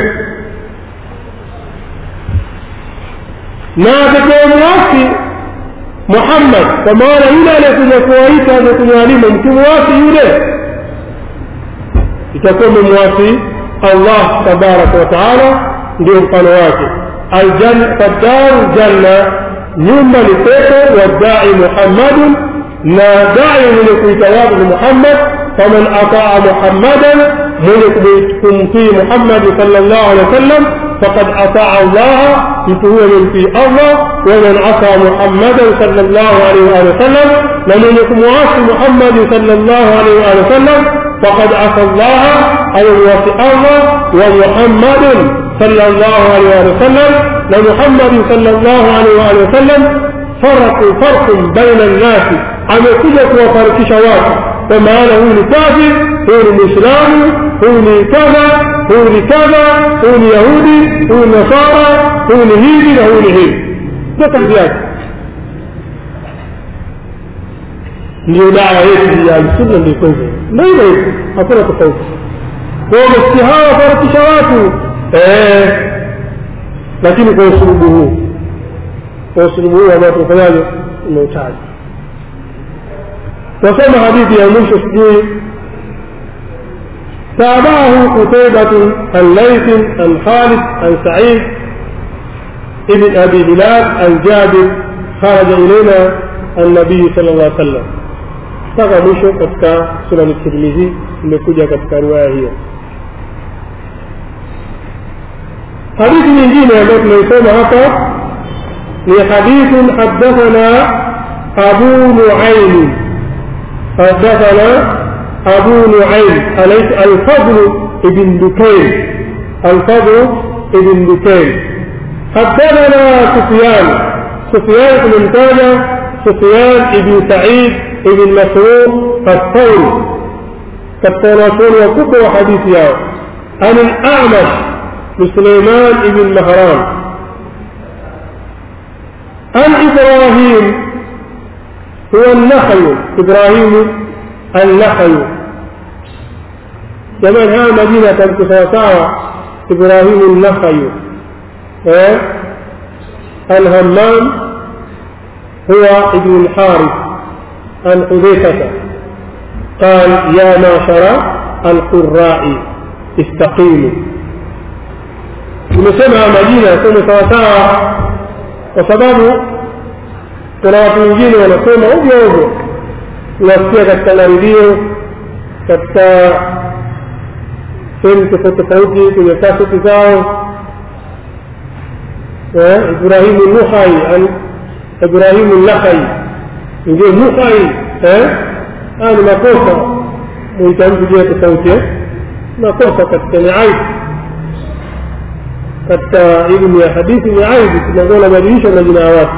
na atakayemwasi muhammad kwa maana yule aliyekuja kuwaita amekuja walima mkimwasi yule itakuwa umemwasi allah tabaraka wataala ndio mfano wake fadaru janna nyumba ni pepo wadai muhammadun na dai mwenye kuita watu ni muhammad faman ataa muhammadan mwenye kumtii muhammadi sal llahu alehi wa sallam faqad ataa allaha mtu huyo amemtii allah waman asa muhammadan sal llahu alaihi waalihi wasallam na mwenye kumwasi muhammadi sal llahu alaihi waalihi wasallam faqad asa allaha amemwasi allah wa muhammadun صلى الله عليه وآله وسلم لمحمد صلى الله عليه وآله وسلم فرق فرق بين الناس amekuja kuwafarikisha watu kwa maana huyu ni kafir huyu ni mwislamu huyu ni kadha huyu ni kadha huyu ni yahudi huyu ni nasara huyu ni hivi na huyu ni hivi ndio kazi yake ndio dawa yetu ya alsunna ndio hivyo ndio hivyo hakuna tofauti kwa hiyo masikia hawa wafarikisha watu eh lakini kwa usulubu huu kwa usulubu huu ambao tunafanyaje umeutaja wasema hadithi ya mwisho sijui تابعه قتيبة عن ليث عن خالد عن سعيد ابن أبي بلال عن جابر خرج إلينا النبي صلى الله عليه وسلم mpaka mwisho katika sunani tirmidhi imekuja katika riwaya hiyo hadithi nyingine ambayo tunaisoma hapa ni hadithun haddathana abu nuaimi حدثنا أبو نعيم أليس الفضل ابن دكين الفضل ابن دكين حدثنا سفيان سفيان بن متاجة سفيان بن سعيد بن مسعود الثوري كالتناسون وكفر حديث ياو عن الأعمش لسليمان بن مهران عن إبراهيم هو النخل إبراهيم النخل jamani haya majina yatamke sawasawa ibrahimu nakhayu eh? الهمام هو ابن الحارث عن حذيفة قال يا معشر القراء استقيموا nimesema majina yasome sawasawa kwa sababu kuna watu wengine wanasema ovyo ovyo unasikia katika maredio katika sehemu tofauti tofauti kwenye kaseti zao إبراهيم النخعي عن إبراهيم النخعي نجي نخعي هذا makosa muitamki jia tofauti makosa katika ni aibu katika elimu ya hadithi ni aibu tunakuwa nabadilisha majina ya watu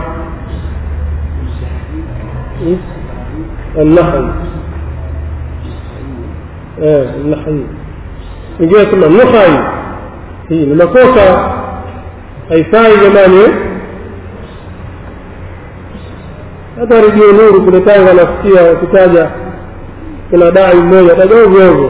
النخعي النخعي نجي sema nukhai hii ni makosa haifai jamani hata redio nuru kule tanga nasikia wakitaja kuna dai mmoja taja ovyo ovyo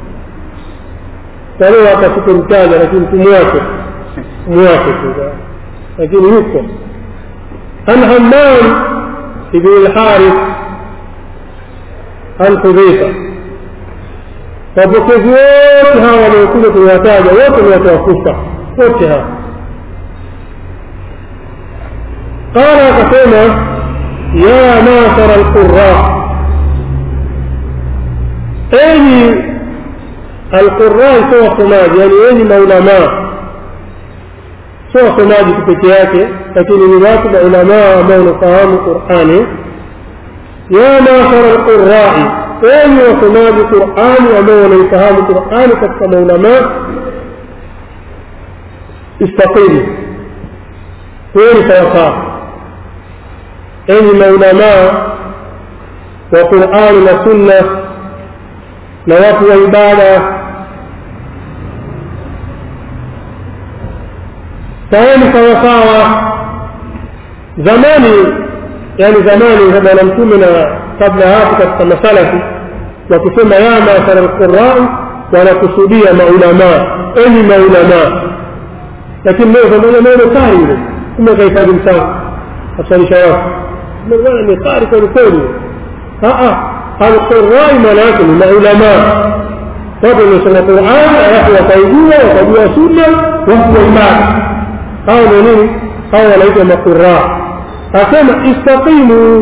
tarehe hata sikumtaja lakini tumwake mwake tu lakini yuko an hammam ibn lharith an hudhaifa wapokezi wote hawa waliokuja kuwataja wote ni watu wakufa wote hawa قال akasema ya masara alqura enyi alqura sio wasomaji yani enyi maulamaa sio wasomaji tu peke yake lakini ni watu maulamaa ambao wanafahamu qurani ya masara alqurai enyi wasomaji qurani ambao wanaifahamu qurani katika maulamaa istaqimu kweli sawasawa enyi maulamaa wa qurani na sunna na watu wa ibada saeni sawasawa zamani yani zamani bwana mtume na kabla hapo katika masalafi wakisema ya masara lqurai wanakusudia maulamaa enyi maulamaa lakini leo pamoja neno kari ile kumbe kahifadhi msafu asalisha watu bwana ni qari kweli kweli alqurai maana yake ni maulamaa watu wamesoma qurani alafu wakaijua wakajua sunna watu wa ibada hao ndio nini hao wanaitwa maquraa asema istaqimu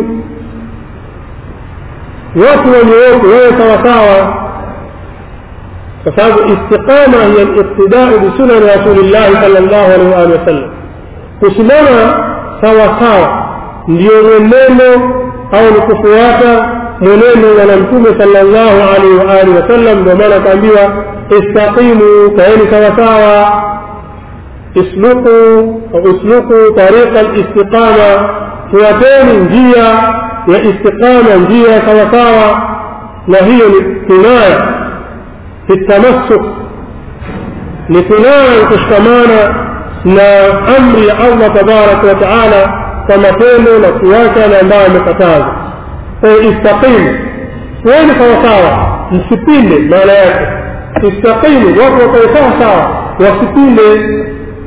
watu wanyooke wewe sawasawa kwa sababu istiqama hiya liqtidau bisunani rasulillahi sal llahu alaihi waalihi wasallam kusimama sawasawa ndio mwenendo au ni kufuata mwenendo wa mtume sallallahu alaihi wa alihi wasallam ndio maana akaambiwa istaqimu kaeni sawasawa isluku au isluku tariqa listiqama fuateni njia ya istiqama njia sawasawa na hiyo ni kinaya fi tamassuk ni kinaya kushikamana na amri ya allah tabaraka wa taala kwa matendo na kuacha na ambayo amekataza kwayo istaqimu kuweni sawasawa msipinde maana yake istaqimu watu wakae sawa sawa wasipinde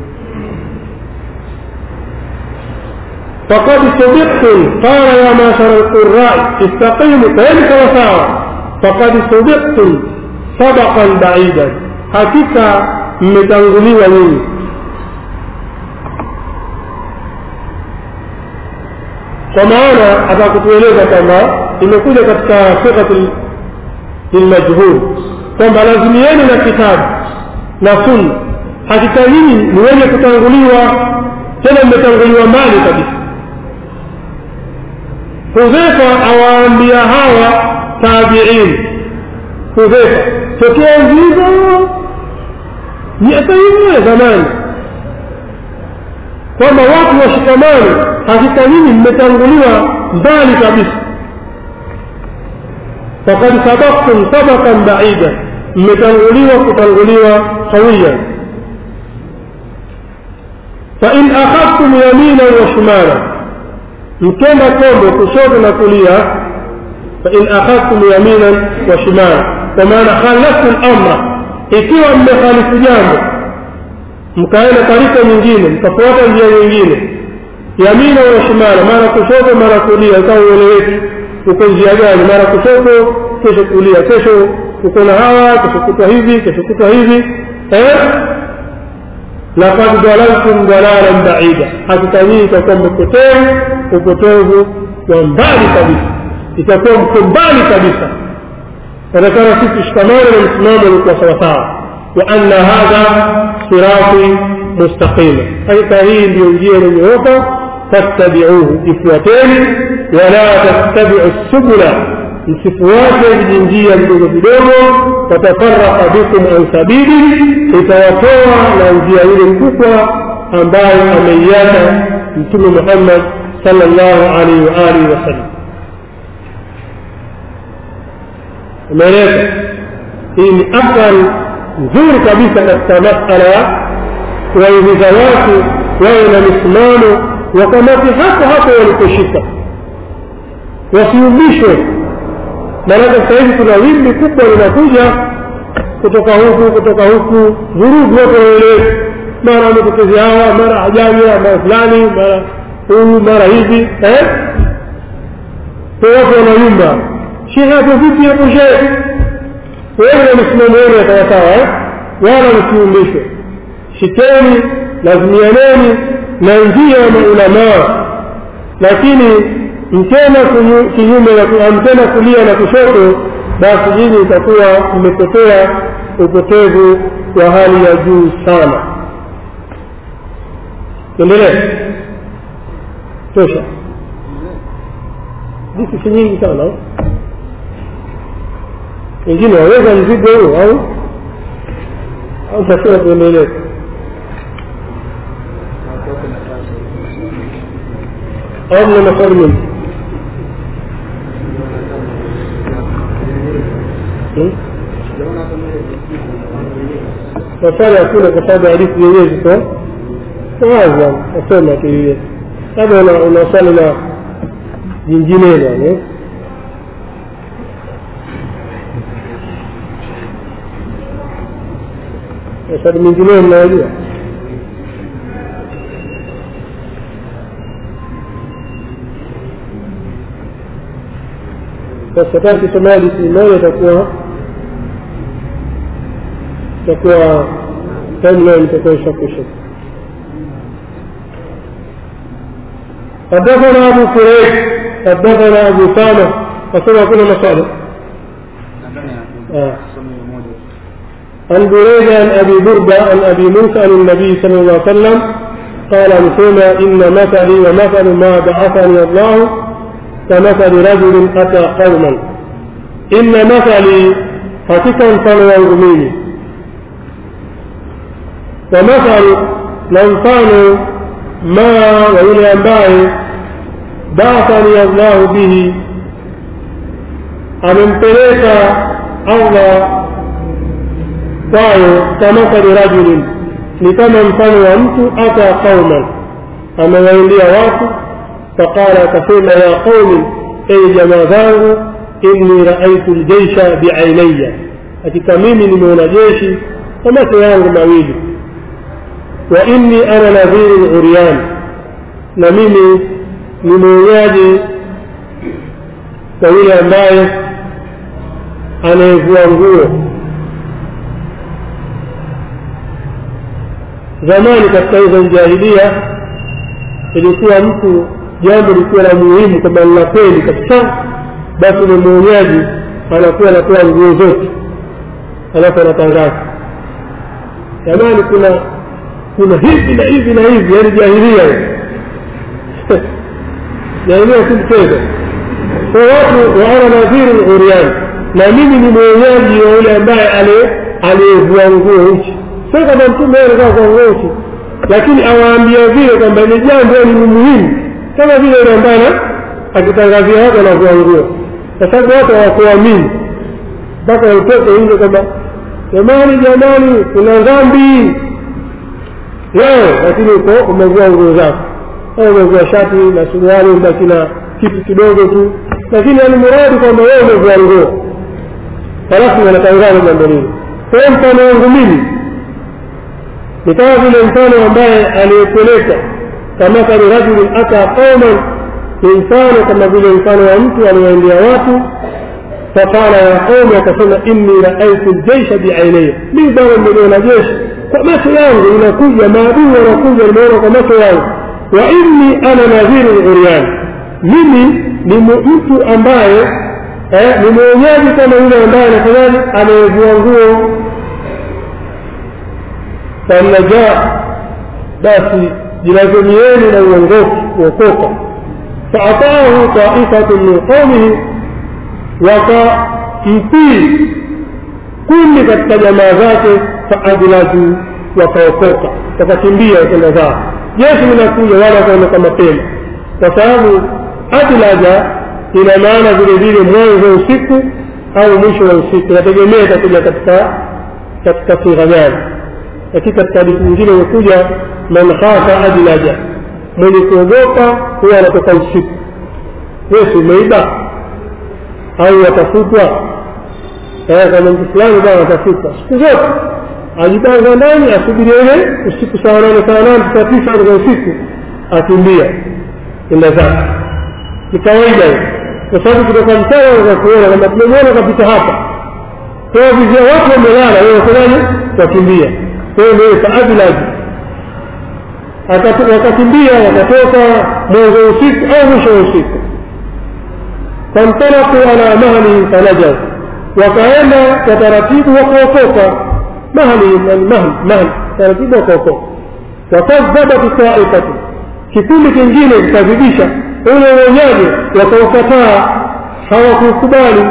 فقد صدقتم قال يا معشر القراء استقيموا كذلك وساوى فقد صدقتم صدقا بعيدا hakika mmetanguliwa nyinyi kwa maana atakutueleza kwamba imekuja katika sighati lilmajhul kwamba lazimieni na kitabu na sunna hakika nyinyi ni wenye kutanguliwa tena mmetanguliwa mbali kabisa hudhefa awaambia hawa tabiin hudhefa tokea nzizo miaka hiyo ya zamani kwamba watu washikamane hakika nyinyi mmetanguliwa mbali kabisa fakad sabaktum sabakan baida mmetanguliwa kutanguliwa qawiyan fain akhadtum yaminan wa shimala mkenda kombo kushoto na kulia fain akhadtum yaminan wa shimala kwa maana khalaftu lamra ikiwa mmekhalifu jambo mkaenda tarika nyingine mkafuata njia nyingine yamina wa shimala mara kushoto mara kulia ikawa ueleweki uko njia gani mara kushoto kesho kulia kesho uko na hawa kesho kutwa hivi kesho kutwa hivi eh? lakad dalaltum dalalan baida hakika nyinyi itakuwa mmepotea upotevu wa mbali kabisa itakuwa mko mbali kabisa natakana sisi tushikamane na msimamo ulikuwa sawasawa wa anna hadha sirati mustaqima hakika hii ndiyo njia iliyonyooka fattabiuhu ifuateni wala tattabiu subula msifuate vijinjia vidogo vidogo watafaraka bikum an sabili itawatoa na njia ile kubwa ambayo ameiacha mtume muhammad sallallahu alaihi wa alihi wasallam umeeleza hii ni athari nzuri kabisa katika masala ya kuwahimiza watu wawe na misimamo wakamati hapo hapo waliposhika wasiumbishwe maanake sasa hivi kuna wimbi kubwa linakuja kutoka huku kutoka huku vurugu wote waelewe mara wametokezi hawa mara ajamia mara fulani mara huyu mara hivi eh? kwa watu wanayumba shehe hapo vipi hapo shehe wewe na misimamo yenu ya sawasawa eh? wala msiumbishwe shikeni lazimianeni na njia ya maulamaa lakini mtena kinyume mtena kulia na kushoto basi nyinyi itakuwa mmepotea upotevu wa hali ya juu sana endelee tosha disi si nyingi sana wengine waweza mzigo huo au au tasema tuendelee au mna maswali mengi maswali hakuna kwa sababu hadithi zenyewe ziko wazi nasema tu hiyo labda una swali la jinginelo yani maswali mengineyo mnayajua sasa kama kisoma hadithi moja itakuwa itakuwa timeline itakuwa ishakwisha حدثنا ابو كريب حدثنا ابو سامه فسمع كل مصالح آه. عن بريد عن ابي برده عن ابي موسى عن النبي صلى الله عليه وسلم قال مسلم ان مثلي ومثل ما بعثني الله كمثل رجل أتى قوما إن مثلي hakika mfano wangu mimi wa mathalu na mfano ma wa yule ambaye baathani allahu bihi amempeleka allah kwayo kamathali rajulin ni kama mfano wa mtu ata qauman amewaendea watu فقال akasema ya qaumi ei jamaa zangu inni raaitu ljeisha biainaya hakika mimi nimeona jeshi kwa macho yangu mawili wa inni ana nadhiru uryan na mimi ni mwonyaji kwa yule ambaye anayevua nguo zamani katika hizo jahilia ilikuwa mtu jambo likiwa la muhimu kama ni la kweli kabisa basi ni mwonyaji anakuwa anatoa nguo zote alafu anatangaza jamani kuna kuna hivi na hivi na hivi yaani jahilia jahilia si mchezo kwa watu waana nadhiri uriani na mimi ni mwonyaji wa yule ambaye aliyevua nguo uchi sio kama mtume anakaa kwa nguo uchi lakini awaambia vile kwamba ni jambo ni muhimu kama vile yule ambaye akitangazia watu anavua nguo kwa sababu watu hawakuamini mpaka utoke nje kwamba jamani jamani kuna dhambi leo lakini uko umevua nguo zako au umevua shati na suruali ubaki na kitu kidogo tu lakini yani muradi kwamba wewe umevua nguo halafu wanatangaza jambo lile kwa hiyo mfano wangu mimi ni kama vile mfano ambaye aliyepeleka kamathali rajulin ata qauman ni mfano kama vile mfano wa mtu aliwaendea watu faqala ya qaumi akasema inni raaitu ljeisha biainaya mimi bwana nimeliona jeshi kwa macho yangu inakuja maadui wanakuja nimeona kwa macho yangu wa inni ana nadhiru uriani mimi ni mtu ambaye eh, ni mwenyeji kama yule ambaye anafanyaje amevua nguo فالنجاة basi jilazimieni na uongofu kuokoka faataahu taifatu min qaumihi wakamtii kundi katika jamaa zake faadlaju wakaokoka wakakimbia wakenda zao jeshi linakuja wala wakaondoka mapema kwa sababu adlaja ina maana vile vile mwanzo wa usiku au mwisho wa usiku inategemea itakuja katika katika sigha gani lakini katika hadithi nyingine imekuja man khafa adlaja mwenye kuogopa huwa anatoka usiku wesi umeiba au watafutwa kama mtu fulani bwana atafutwa siku zote ajipanga ndani asubiri ile usiku saa nane saa nane saa tisa katika usiku akimbia enda zake ni kawaida hiyo kwa sababu kutoka mchana za kuona kwamba tumemwona kapita hapa kwa vizia watu wamelala wewe wafanyaje wakimbia kwa hiyo ndio faadlaji wakakimbia wakatoka mwanzo wa usiku au mwisho wa usiku fantalaku ala mahlihim fanajau wakaenda kwa taratibu wakaokoka mahlihim yani mahl mahl taratibu wakaokoka wakadhabat taifatu kikundi kingine kikazidisha ule uonyaji wakaukataa hawakukubali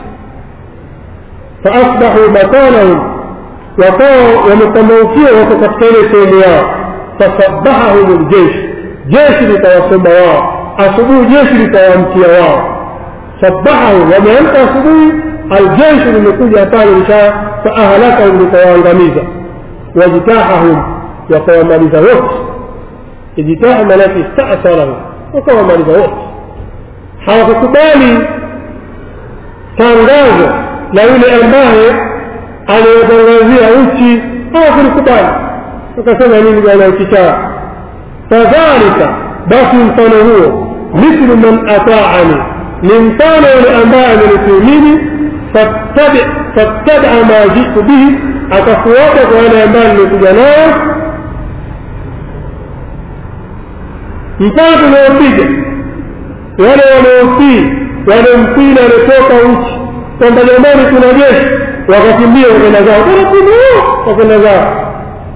faasbahu makanahum wakawa wamepambaukia wako katika ile sehemu yao fasabahahum ljeshi jeshi litawasomba wao asubuhi jeshi litawaamkia wao sabahahum wameamka asubuhi aljeshi limekuja pale lisha faahlakahum litawaangamiza wajtahahum wakawamaliza wote ijtaha manake istasarahum wakawamaliza wote hawakukubali tangazo la yule ambaye aliyotangazia nchi hawakulikubali wakasema nini bwana ukichaa fadhalika basi mfano huo mithlu man ataani ni mfano yule ambaye amenitumini fattabia ma jitu bihi akafuata kwa yale ambayo nimekuja nayo mfano tunaopiga wale wanaotii wanaomtii na waliotoka nchi kwamba jamani kuna jeshi wakakimbia wakenda zao taratibu wakenda zao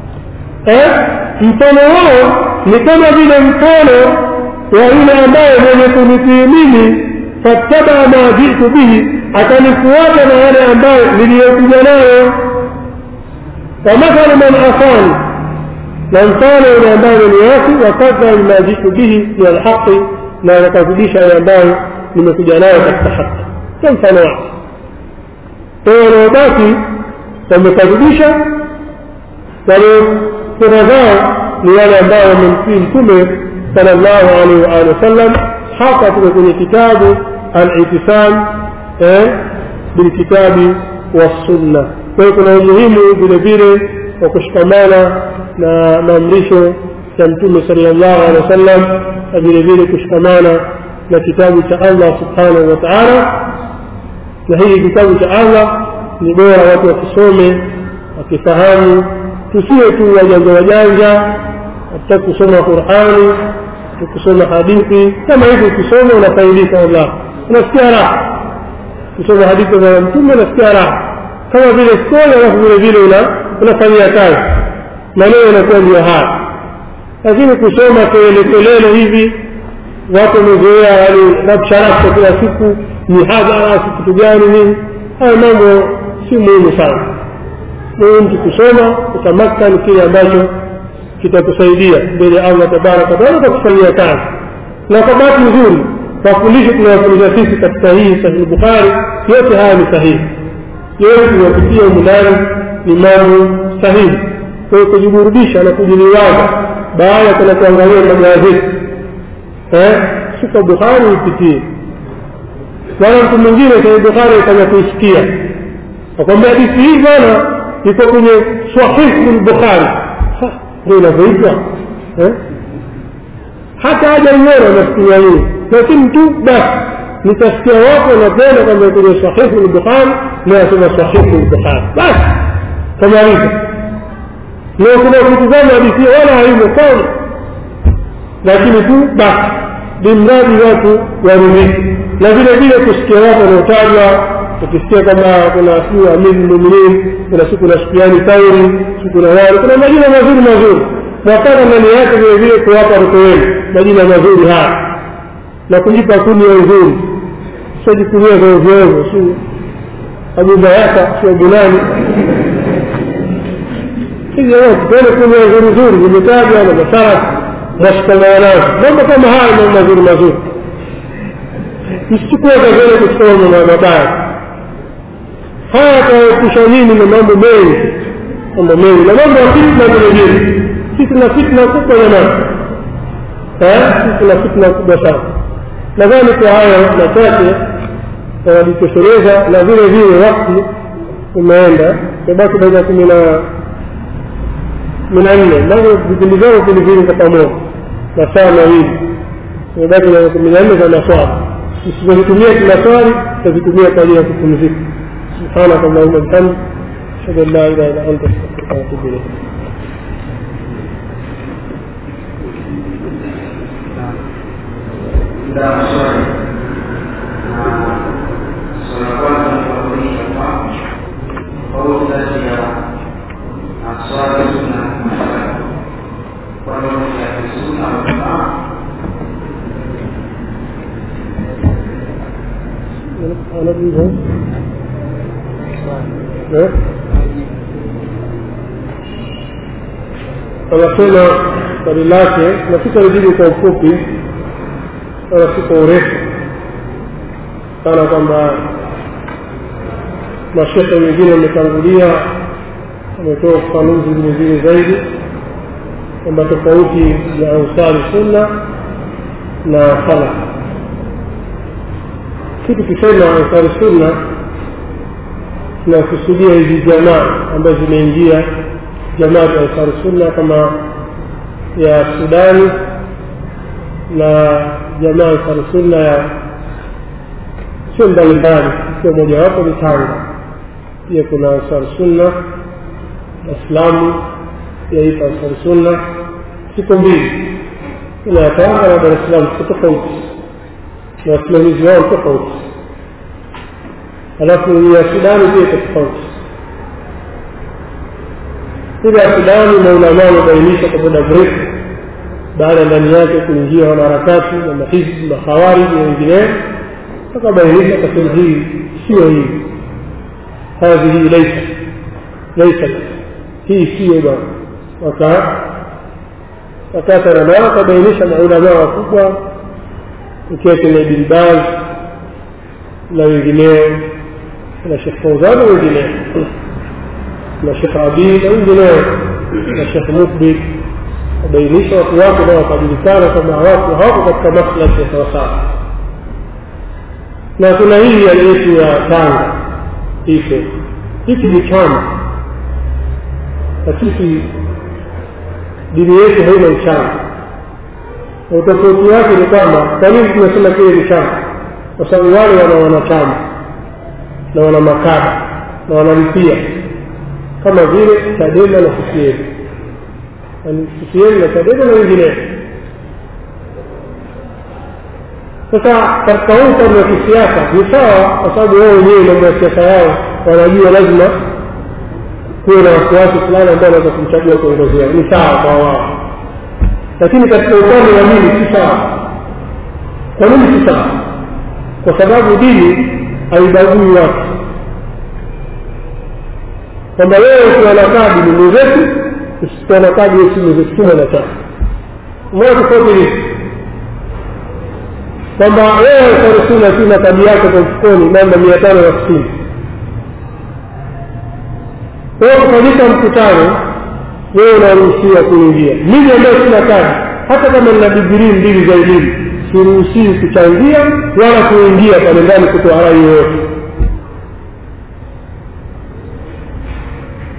mfano wao ni kama vile mfano wa yule ambaye mwenye kunitii mimi fattabaa ma jitu bihi akanifuata na yale ambayo niliyokuja nayo wamathalu man asani na mfano yule ambaye ameniasi wakadha ma jitu bihi min alhaqi na wakazidisha yale ambayo nimekuja nayo katika haki kwa mfano wake kwa hiyo wanaobaki wamekadhibisha waliokura zao ni wale ambao wamemtii mtume sala llahu alaihi waalihi wasallam hapa tuko kwenye kitabu alitisam bilkitabi wassunna kwa hiyo kuna umuhimu vile vile wa kushikamana na maamrisho ya mtume sala llahu alehi wasallam na vile vile kushikamana na kitabu cha allah subhanahu wa taala na hii kitabu cha allah ni bora watu wakisome wakifahamu tusiwe tu wajanja wajanja hatutaki kusoma qurani tukisoma hadithi kama hivi ukisoma unafaidika wallah unasikia raha kusoma hadithi za mtume unasikia raha kama vile skoli alafu vile vile unafanyia kazi maneno yanakuwa ndio haya lakini kusoma kelele kelele hivi watu wamezoea yani rabsharasha kila siku mihadhara si kitu gani nini haya mambo si muhimu sana muhimu kusoma kutamakani kile ambacho kitakusaidia mbele ya allah tabaraka wataala kakufanyia kazi na kwa bahati nzuri mafundisho tunayofundisha sisi katika hii sahihi bukhari yote haya ni sahihi yote tunayopitia humu ndani ni mambo sahihi kwa hiyo kujiburudisha na kujiliwaza baada ya kwenda kuangalia magazeti si kwa bukhari uipitie wala mtu mwingine sahihi bukhari afanya kuisikia akwambia hadithi hii bwana iko kwenye sahihu lbukhari ndio inavyoitwa eh? hata hajaiona nafikiria hii lakini tu basi nitasikia watu wanapenda kwamba kwenye sahihu lbukhari nayasema sahihu lbukhari basi kamaliza na kuna kutizama hadithi wala haimo sana lakini tu basi limradi watu waridhiki na vile vile kusikia watu wanaotajwa ukisikia kwamba kuna siu amiri lmuminin kuna siku na sufiani thauri siku na wale kuna majina mazuri mazuri nataka ndani yake vile vile kuwapa watoto wenu majina mazuri haya na kujipa kuni ya uzuri siojikunia kwa ovyoovyo si abubayaka si abunani tuone kuni ya uzuri zuri zimetajwa na masarafu nashikamana nazo mambo kama haya mambo mazuri mazuri msichukue kazele kuchukua mambo mabaya haya yataepusha nini na mambo mengi mambo mengi na mambo ya fitna vile vile sisi tuna fitna kubwa jamani sisi tuna fitna kubwa sana nadhani kwa hayo machache wanajitosheleza na vile vile wakti umeenda imebaki dakika kumi na kumi na nne navyo vipindi vyao vilivili kwa pamoja masaa mawili imebaki dakika kumi na nne za maswali tusizozitumia kimaswali tutazitumia kwa ajili ya kupumzika سبحانك اللهم وبحمدك اشهد ان لا اله الا انت استغفرك واتوب اليك Sudah maswali na swala kwanza ni kuuliza kwamba kauli kati ya aswali sunna na maswali kwa nini ya sunna au jamaa انا بيهم anasema swali lake na sitalijibu kwa ufupi wala si kwa urefu sana kwamba mashekhe wengine wametangulia wametoa ufafanuzi vilevile zaidi kwamba tofauti ya ansari sunna na salaf si tukisema ansari sunna tunakusudia hizi jamaa ambazo zimeingia jamaa ya ansari sunna kama ya sudani na jamaa ansari sunna ya sio mbalimbali ikiwa mojawapo ni tanga pia kuna ansari sunna waislamu yaita ansari sunna siku mbili kuna ya tanga na dar es salaam siko tofauti na wasimamizi wao tofauti alafu ya sudani pia iko tofauti ile ya sudani maulamaa wamebainisha kwa muda mrefu baada ndani yake kuingia wanaharakati na mahizbi makhawariji na wengineo akabainisha kasema hii sio hii hadhihi laisa laisat hii siyo bwana waka wakatana nao akabainisha maulamaa wakubwa ikiwa kina ibn baz na wengineo na shekh fauzan na wengineo na shekh abi na wengineo na shekh mukbir wabainisha watu wake nao wakajulikana kwamba watu hawako katika maslahi ya sawasawa na kuna hii ya yetu ya tanga iko hiki ni chama na sisi dini yetu haina uchama na utofauti wake ni kwamba kwa nini tunasema kile ni chama kwa sababu wale wana wanachama na wana makada na wanalipia kama vile chadema na ccm ccm na chadema na wengineo sasa katika huu upande wa kisiasa ni sawa kwa sababu wao wenyewe mambo ya siasa yao wanajua lazima kuwe na wasiwasi fulani ambao wanaweza kumchagua kiongozi wao ni sawa kwa wao lakini katika upande wa dini si sawa kwa nini si sawa kwa sababu dini haibagui watu kwamba wewe ukiwa na kadi ni mwenzetu usikuwa na kadi wewe si mwenzetu si mwanachama umeona tofauti hii kwamba wewe sarusuna tu na kadi yako kwa mfukoni namba mia tano na sitini wewe kufanyika mkutano wewe unaruhusiwa kuingia mimi ambaye sina kadi hata kama nina digirii mbili za elimu siruhusiwi kuchangia wala kuingia pale ndani kutoa rai yoyote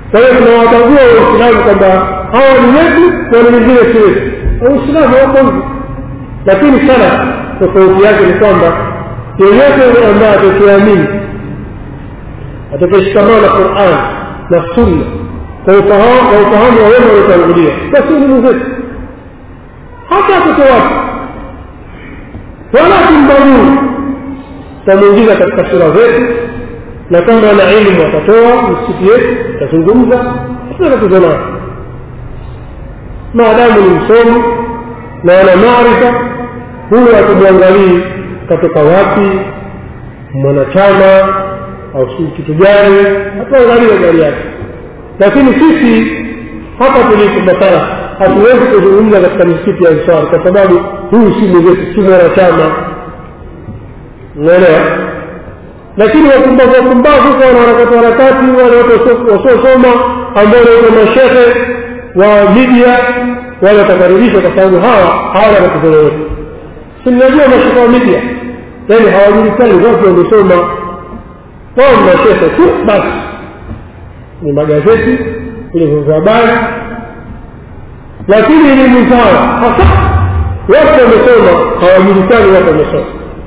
kwa hiyo tunawabagua waislamu kwamba hawa ni wetu na ni wengine si wetu waislamu wako hivyo lakini sana tofauti yake ni kwamba yeyote ambaye atakiamini atakayeshikamana na quran na sunna kwa ufahamu wa wema waliotangulia basi ni mwenzetu hata atoke wapi wala tumbaguu tutamwingiza katika sura zetu na kama ana elimu atatoa msikiti yetu atazungumza hatuna tatizo nayo maadamu ni msomi na ana maarifa huyo hatumwangalii katoka wapi mwanachama au si kitu gani hatuangalie gari yake lakini sisi hapa tulipo masala hatuwezi kuzungumza katika misikiti ya ansar kwa sababu huyu si mwenzetu si mwanachama unaelewa lakini wapumbavu wapumbavu huko wanaharakati harakati wale watu wasiosoma ambao naitwa mashehe wa media wale watakaribishwa kwa sababu hawa hawana matatizo yoyote si mnajua mashehe wa media yaani hawajulikani watu wamesoma wao ni mashehe tu basi ni magazeti kwenye vyombo vya habari lakini elimu zao hasa watu wamesoma hawajulikani watu wamesoma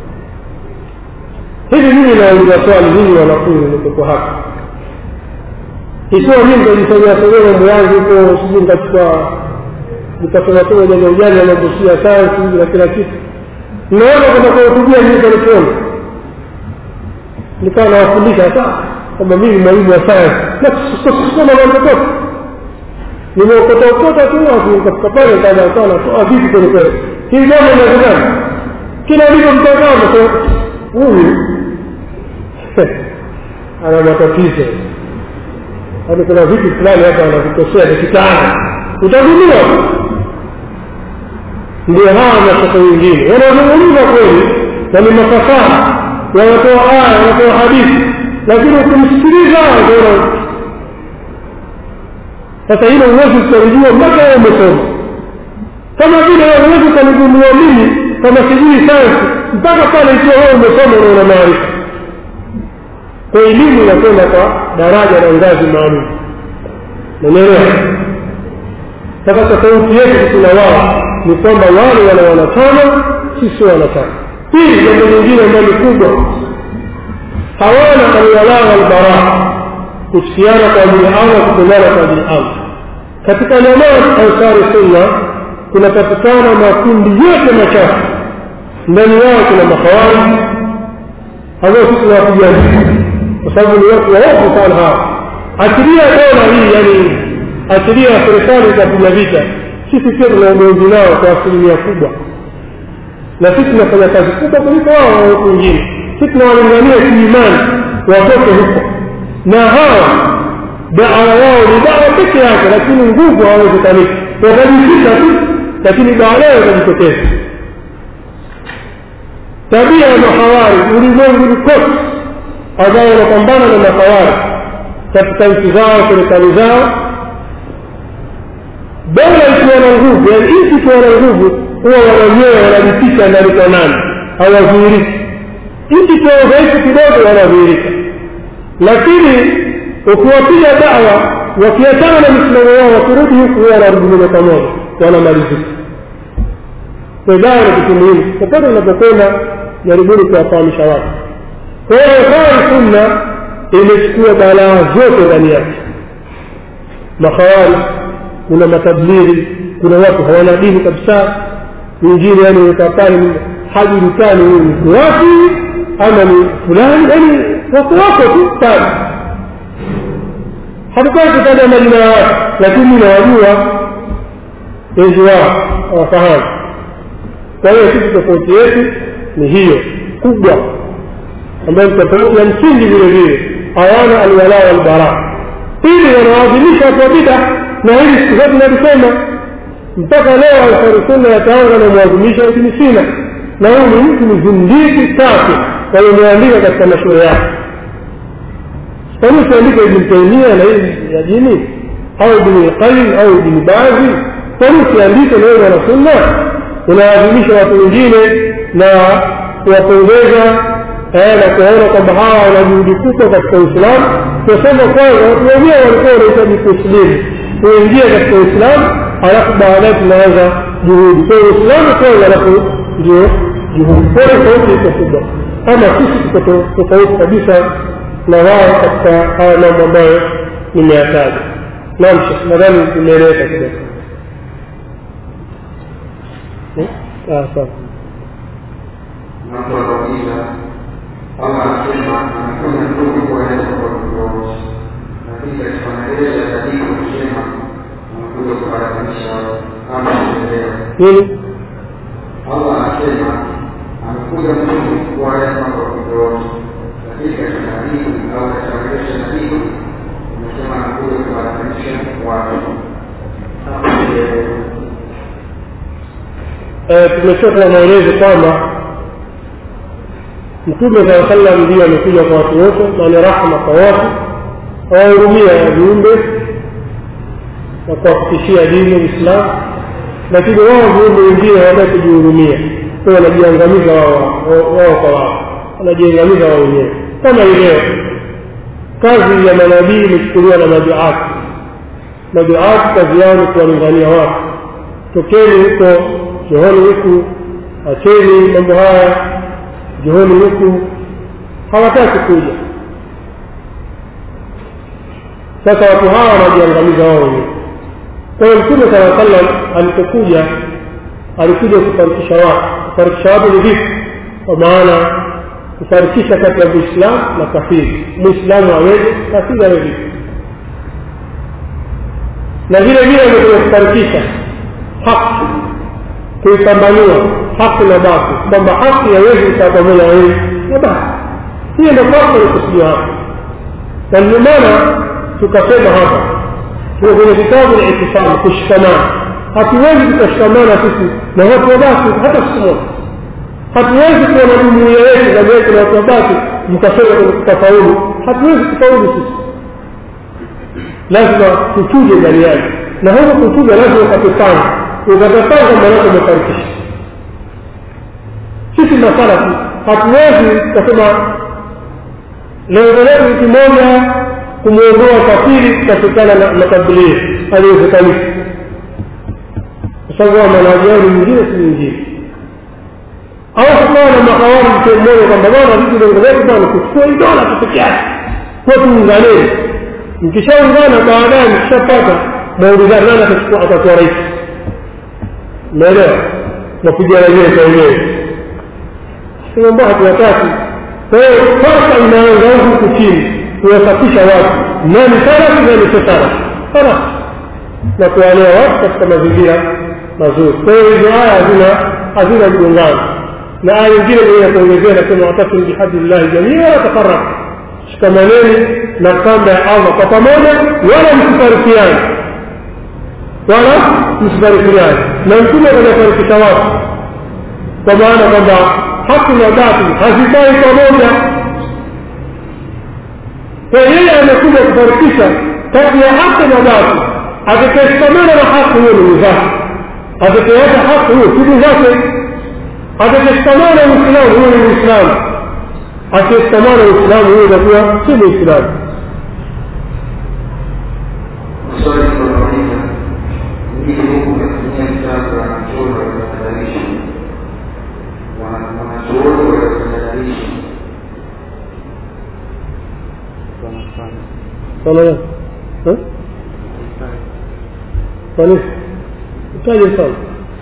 hivi mimi nauliza swali nini wanafunzi nikoko hapa ikiwa mimi nitajifanyia somea mambo yangu huko sijui nikachukua nikasomasoma janja ujanja mambosia sayansi hivi na kila kitu naona kwenda kuwahutubia mimi telefoni nikawa nawafundisha hata kwamba mimi mwalimu wa sayansi na kusoma mambo yote nimeokota okota tu nikafika pale nikaanza natoa vitu kweli kweli hii jambo inawezekana kila ulivyomtazama huyu ana matatizo yaani kuna vitu fulani hapa anavitosea vikitana utagundua ndio hawa mashaka wengine wanazungumza kweli na ni mafasaha wanatoa aya wanatoa hadithi lakini ukimsikiliza utaona sasa hilo huwezi ukalijua mpaka wewe umesoma kama vile huwezi ukanigundua mimi kama sijui sayansi mpaka pale ikiwa wewe umesoma na una maarifa kwa elimu inakwenda kwa daraja na ngazi maalum nanielewa sasa tofauti yetu sisi na wao ni kwamba wale wana wanachama sisi wanachama pili jambo lingine ambalo ni kubwa hawana alwalaa walbaraa kusikiana kwa ajili ya allah kupendana kwa ajili ya allah katika jamaa ansari sunna kunapatikana makundi yote machafu ndani yao kuna mahawariji ambao sisi tunawapigania kwa sababu ni watu waovu sana hawa achilia dola hii yani achilia serikali itapiga vita sisi pia tuna ugomvi nao kwa asilimia kubwa na sisi tunafanya kazi kubwa kuliko wao watu wengine sisi tunawalingania kiimani watoke huko na hawa dawa yao ni dawa peke yake lakini nguvu hawawezekaniki watajifika tu lakini baadaye watajitokeza tabia ya mahawari ulimwenguni kote ambao wanapambana na mahawari katika nchi zao serikali zao dola ikiwa na nguvu yani nchi ikiwa na nguvu huwa wananyewe wanajificha ndani kwa nani hawadhihiriki nchi ikiwa udhaifu kidogo wanadhihirika lakini ukiwapiga dawa wakiachana na misimamo yao wakirudi huku huwa wanarudi moja kwa moja wanamalizika kwa dawa ni kitu muhimu popote unapokwenda jaribuni kuwafahamisha watu kwa hiyo khawari sunna imechukua balaa zote ndani yake makhawari kuna matablighi kuna watu hawana dini kabisa wengine yani wekapani hajulikani huyu ni wapi ama ni fulani yani wako wako tu pale hatutaki kutaja majina ya watu lakini nawajua wengi wao hawafahamu kwa hiyo sisi tofauti yetu ni hiyo kubwa ambayo ni tofauti ya msingi vile vile hawana alwala walbara pili wanaadhimisha watu wa bida na hili siku zote nalisema mpaka leo ansarisunna yataanza na mwadhimisha ibni sina na huyu ni mtu ni zindiki safi wamemeandika katika mashule yake kwani usiandike ibni taimia na hii ya dini au ibni lqayim au ibni bazi kwani usiandike na wewe mwana sunna unaadhimisha watu wengine na kuwapongeza na kuwaona kwamba hawa wana juhudi kubwa katika uislamu tunasema kwanza watu wenyewe walikuwa wanahitaji kuislimu kuingia katika uislamu halafu baadaye tunaanza juhudi kwa hiyo uislamu kwanza alafu ndio juhudi kwa hiyo tofauti iko kubwa ama sisi tuko tofauti kabisa na wao katika haya mambo ambayo nimeyataja naam shekh nadhani imeeleweka kidogo sawa Mtu akauliza Allah anasema anakuja mtume kueleza kwa viongozi, lakini katika maelezo ya katibu anasema anakuja kuharamisha kama kuelewa. nini Allah anasema amekuja mtume kueleza kwa viongozi, lakini katika hadithi au katika maelezo ya katibu anasema anakuja kuharamisha watu. Kama kuelewa. tumetoka maelezo kwamba mtume saa sallam ndiyo amekuja kwa watu wote na ni rahma kwa watu awahurumia viumbe na kuwafikishia dini uislamu lakini wao viumbe wengine hawataki kujihurumia kwa wanajiangamiza wao wao kwa wao wanajiangamiza wao wenyewe kama ileo kazi ya manabii imechukuliwa na maduati maduati kazi yao ni kuwalingania watu tokeni huko johoni huku acheni mambo haya johoni huku hawataki kuja sasa watu hawa wanajiangamiza wao wenyewe kwa hiyo mtume saa sallam alipokuja alikuja kufarikisha watu kufarikisha watu ni vipi kwa maana kufarikisha kati ya muislamu na kafiri muislamu aweze kafiri awe vipi na vile vile amekuja kufarikisha haki kuipambanua haki na basi kwamba haki haiwezi kukaa pamoja wawili na basi hiyo ndio kwanza ilikusudia hapa na ndio maana tukasema hapa tuko kwenye kitabu na itifam kushikamana hatuwezi tukashikamana sisi na watu wa basi hata siku moja hatuwezi kuwa na jumuia yetu ndani yetu na watu wa basi mkasema tutafaulu hatuwezi kufaulu sisi lazima tuchuje ndani yake na huko kuchuja lazima ukatupanga ukatapanga maanake umefarikisha sisi masala tu hatuwezi tukasema lengo letu ni kimoja kumwondoa kafiri kutokana na makabilio haliwezekaniki kwa sababu wa manhaji yao ni nyingine si nyingine au kukawa na mahawari mtu mmoja kwamba bwana vitu lengo letu bwana kuchukua hii dola tu peke yake kwa tuunganeni mkishaungana baadaye mkishapata maulizani nani atachukua atakuwa rais umeelewa napiga wenyewe kwa wenyewe sema ambao hatuwataki kwa hiyo sasa inaanza huku chini kuwasafisha watu nani sarafu nani sio sarafu sarafu na kuwalea watu katika mazingira mazuri kwa hiyo hizo aya hazina hazina mgongano na aya nyingine mwenye kuongezea nasema watakum bihadillahi jamia wala tafaraka shikamaneni na kamba ya allah kwa pamoja wala msifarikiane wala msifarikiane na mtume anafarikisha watu kwa maana kwamba haki na batili hazikai pamoja kwa yeye amekuja kufarikisha kati ya haki na batili atakayeshikamana na haki huyo ni zake atakayeacha haki huyo siku zake atakayeshikamana na uislamu huyo ni muislamu akishikamana na uislamu huyo itakuwa si muislamu Swali linauliza mjini huku unatumia kitabu la mchoro wa kutadalisha wanachuoni wa kutadalisha sana ya eh kwa nini utaje sana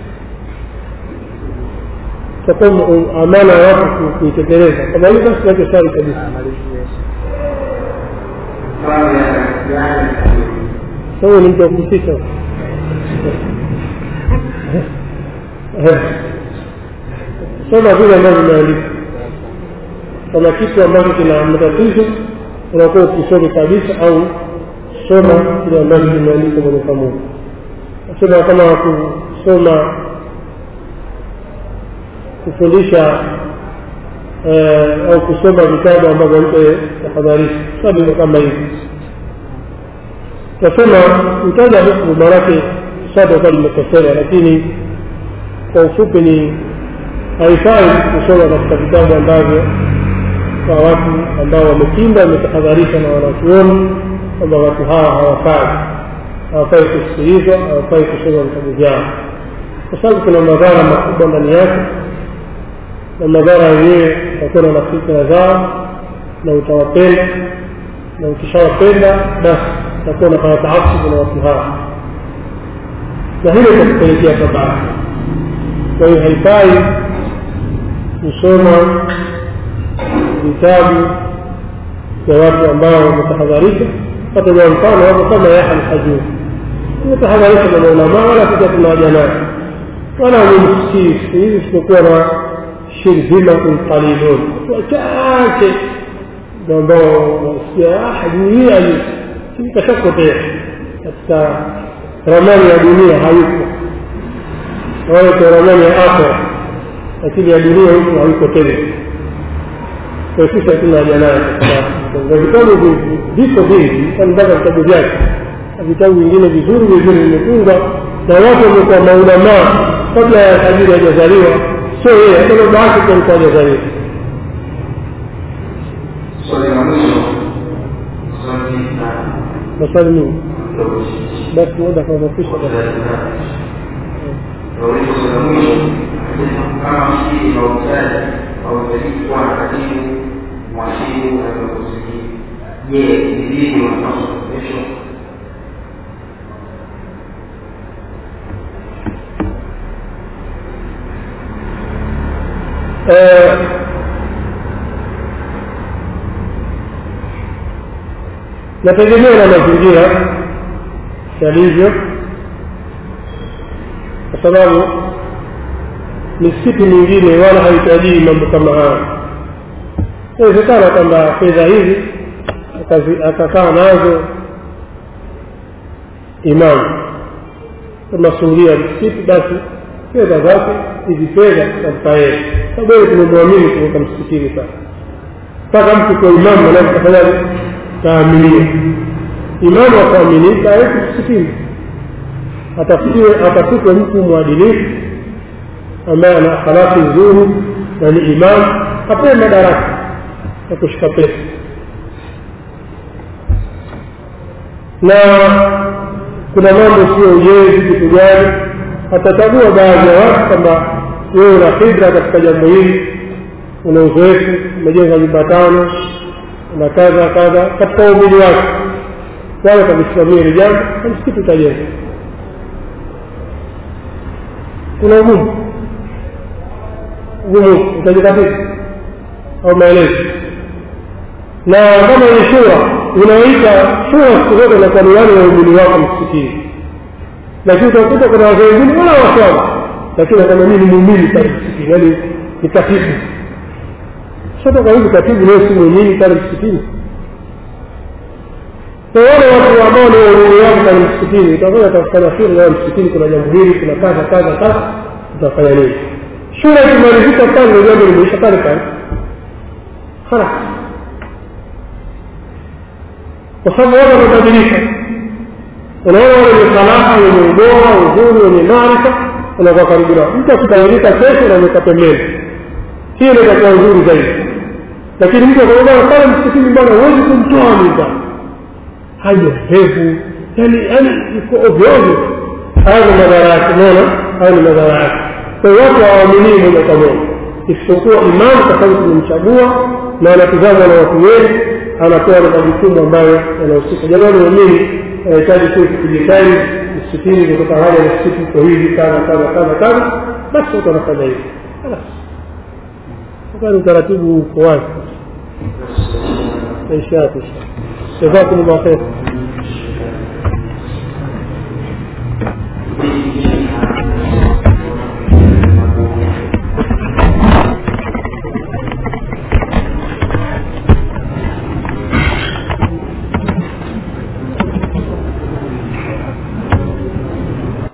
takuwa amana ya watu ku- kuitekeleza kama hiyo basi tuache swali kabisa mfano ya yani sawa ni mtu wa kuhusika soma vile ambavyo vimeandikwa kama kitu ambacho kina matatizo unakuwa ukisome kabisa au soma kile ambacho kimeandikwa moja kwa moja nasema kama kusoma kufundisha eh, au kusoma vitabu ambavyo mpe tahadharisha sababu kama hivi nasema mtaja hukumu maanake sada kwa limekosewa lakini kwa ufupi ni haifai kusoma katika vitabu ambavyo kwa watu ambao wamepinda wametahadharisha na wanachuoni kwamba watu hawa hawafai hawafai kusikilizwa hawafai kusoma vitabu vyao kwa sababu kuna madhara makubwa ndani yake na madhara yenyewe utakuwa na fikra zao na utawapenda na ukishawapenda basi utakuwa unafanya taasubu na watu hawa na hilo itakupelekea tabaa kwa hiyo haifai kusoma vitabu vya watu ambao wametahadharisha hata kwa mfano hapo kama Yahya al-Hajuri umetahadharisha na maulamaa wala sisi hatuna haja naye wala wamemsikii siku hizi isipokuwa na shirzimatun qalilun wachache ambao wasikia hajui hii hajui kashapotea katika ramani ya dunia hayuko wale kwa ramani ya akhera lakini ya dunia huku hayuko tena kwa sisi hatuna haja naye katika vitabu viko vingi mpaka vitabu vyake vitabu vingine vizuri vizuri vimefungwa na watu wamekuwa maulamaa kabla ya tajiri hajazaliwa sio yeye hata baba yake pia alikuwa hajazaliwa swali la mwisho swali la maswali mingi basi muda kuhamasisha Nauliza swali la mwisho kama msikiti na uuzaji hauhitajiki kuwa na katibu mwashibu na viongozi je ni vipi wanapaswa kuendeshwa nategemea na mazingira yalivyo kwa sababu misikiti mingine wala haitajii mambo kama haya inawezekana kwamba fedha hizi akazi- akakaa nazo imamu masuhulia ya msikiti basi fedha zake hizi fedha tampa yeye sababu yeye tumemwamini kuweka msikitini sasa mpaka mtu kwa imamu anaweza kafanyaje taaminia imamu akuaminika aweke msikitini atafutiwe atafutwe mtu mwadilifu ambaye ana akhlaki nzuri na ni imamu apewe madaraka ya kushika pesa na kuna mambo sio ujenzi kitu gani atachagua baadhi ya watu kwamba wewe una fidra katika jambo hili una uzoefu umejenga nyumba tano na kadha kadha katika umili wake wale kavisimamia hili jambo na msikiti utajenga kuna ugumu ugumu utajikatiza au maelezo na kama ni shura unaita shura siku zote inakuwa ni wale waumini wako msikitini lakini utakuta kuna wazee wengine wala waswala lakini kama mimi ni muumini pale msikitini yaani ni katibu sasa kwa hivi katibu leo si muumini pale msikitini kwa wale watu ambao ni waumini wako pale msikitini utakuwa utafanya shura leo msikitini kuna jambo hili kuna kadha kadha kadha utafanya nini shura ikimalizika pale ndio jambo limeisha pale pale خلاص kwa sababu watu wamebadilika unaona wale wenye salaha wenye ubora uzuri wenye maarifa unakuwa karibu nao mtu akitawanyika kesho unaweka pembeni hiyo ndio itakuwa nzuri zaidi lakini mtu akaona pale msikitini bwana huwezi kumtoa mimba haja hevu yani yani iko ovyo ovyo haya ni madhara yake unaona haya ni madhara yake kwa hiyo watu hawaaminii moja kwa moja isipokuwa imamu kwa sababu tumemchagua na anatizamwa na watu wengi anapewa na majukumu ambayo yanahusika jamani waumini anahitaji tu kujitahidi msikitini kutoka hali ya msikiti iko hivi kadha kadha kadha kadha basi watu wanafanya hivi sasa ni utaratibu uko wazi maisha yake jazakumullah khair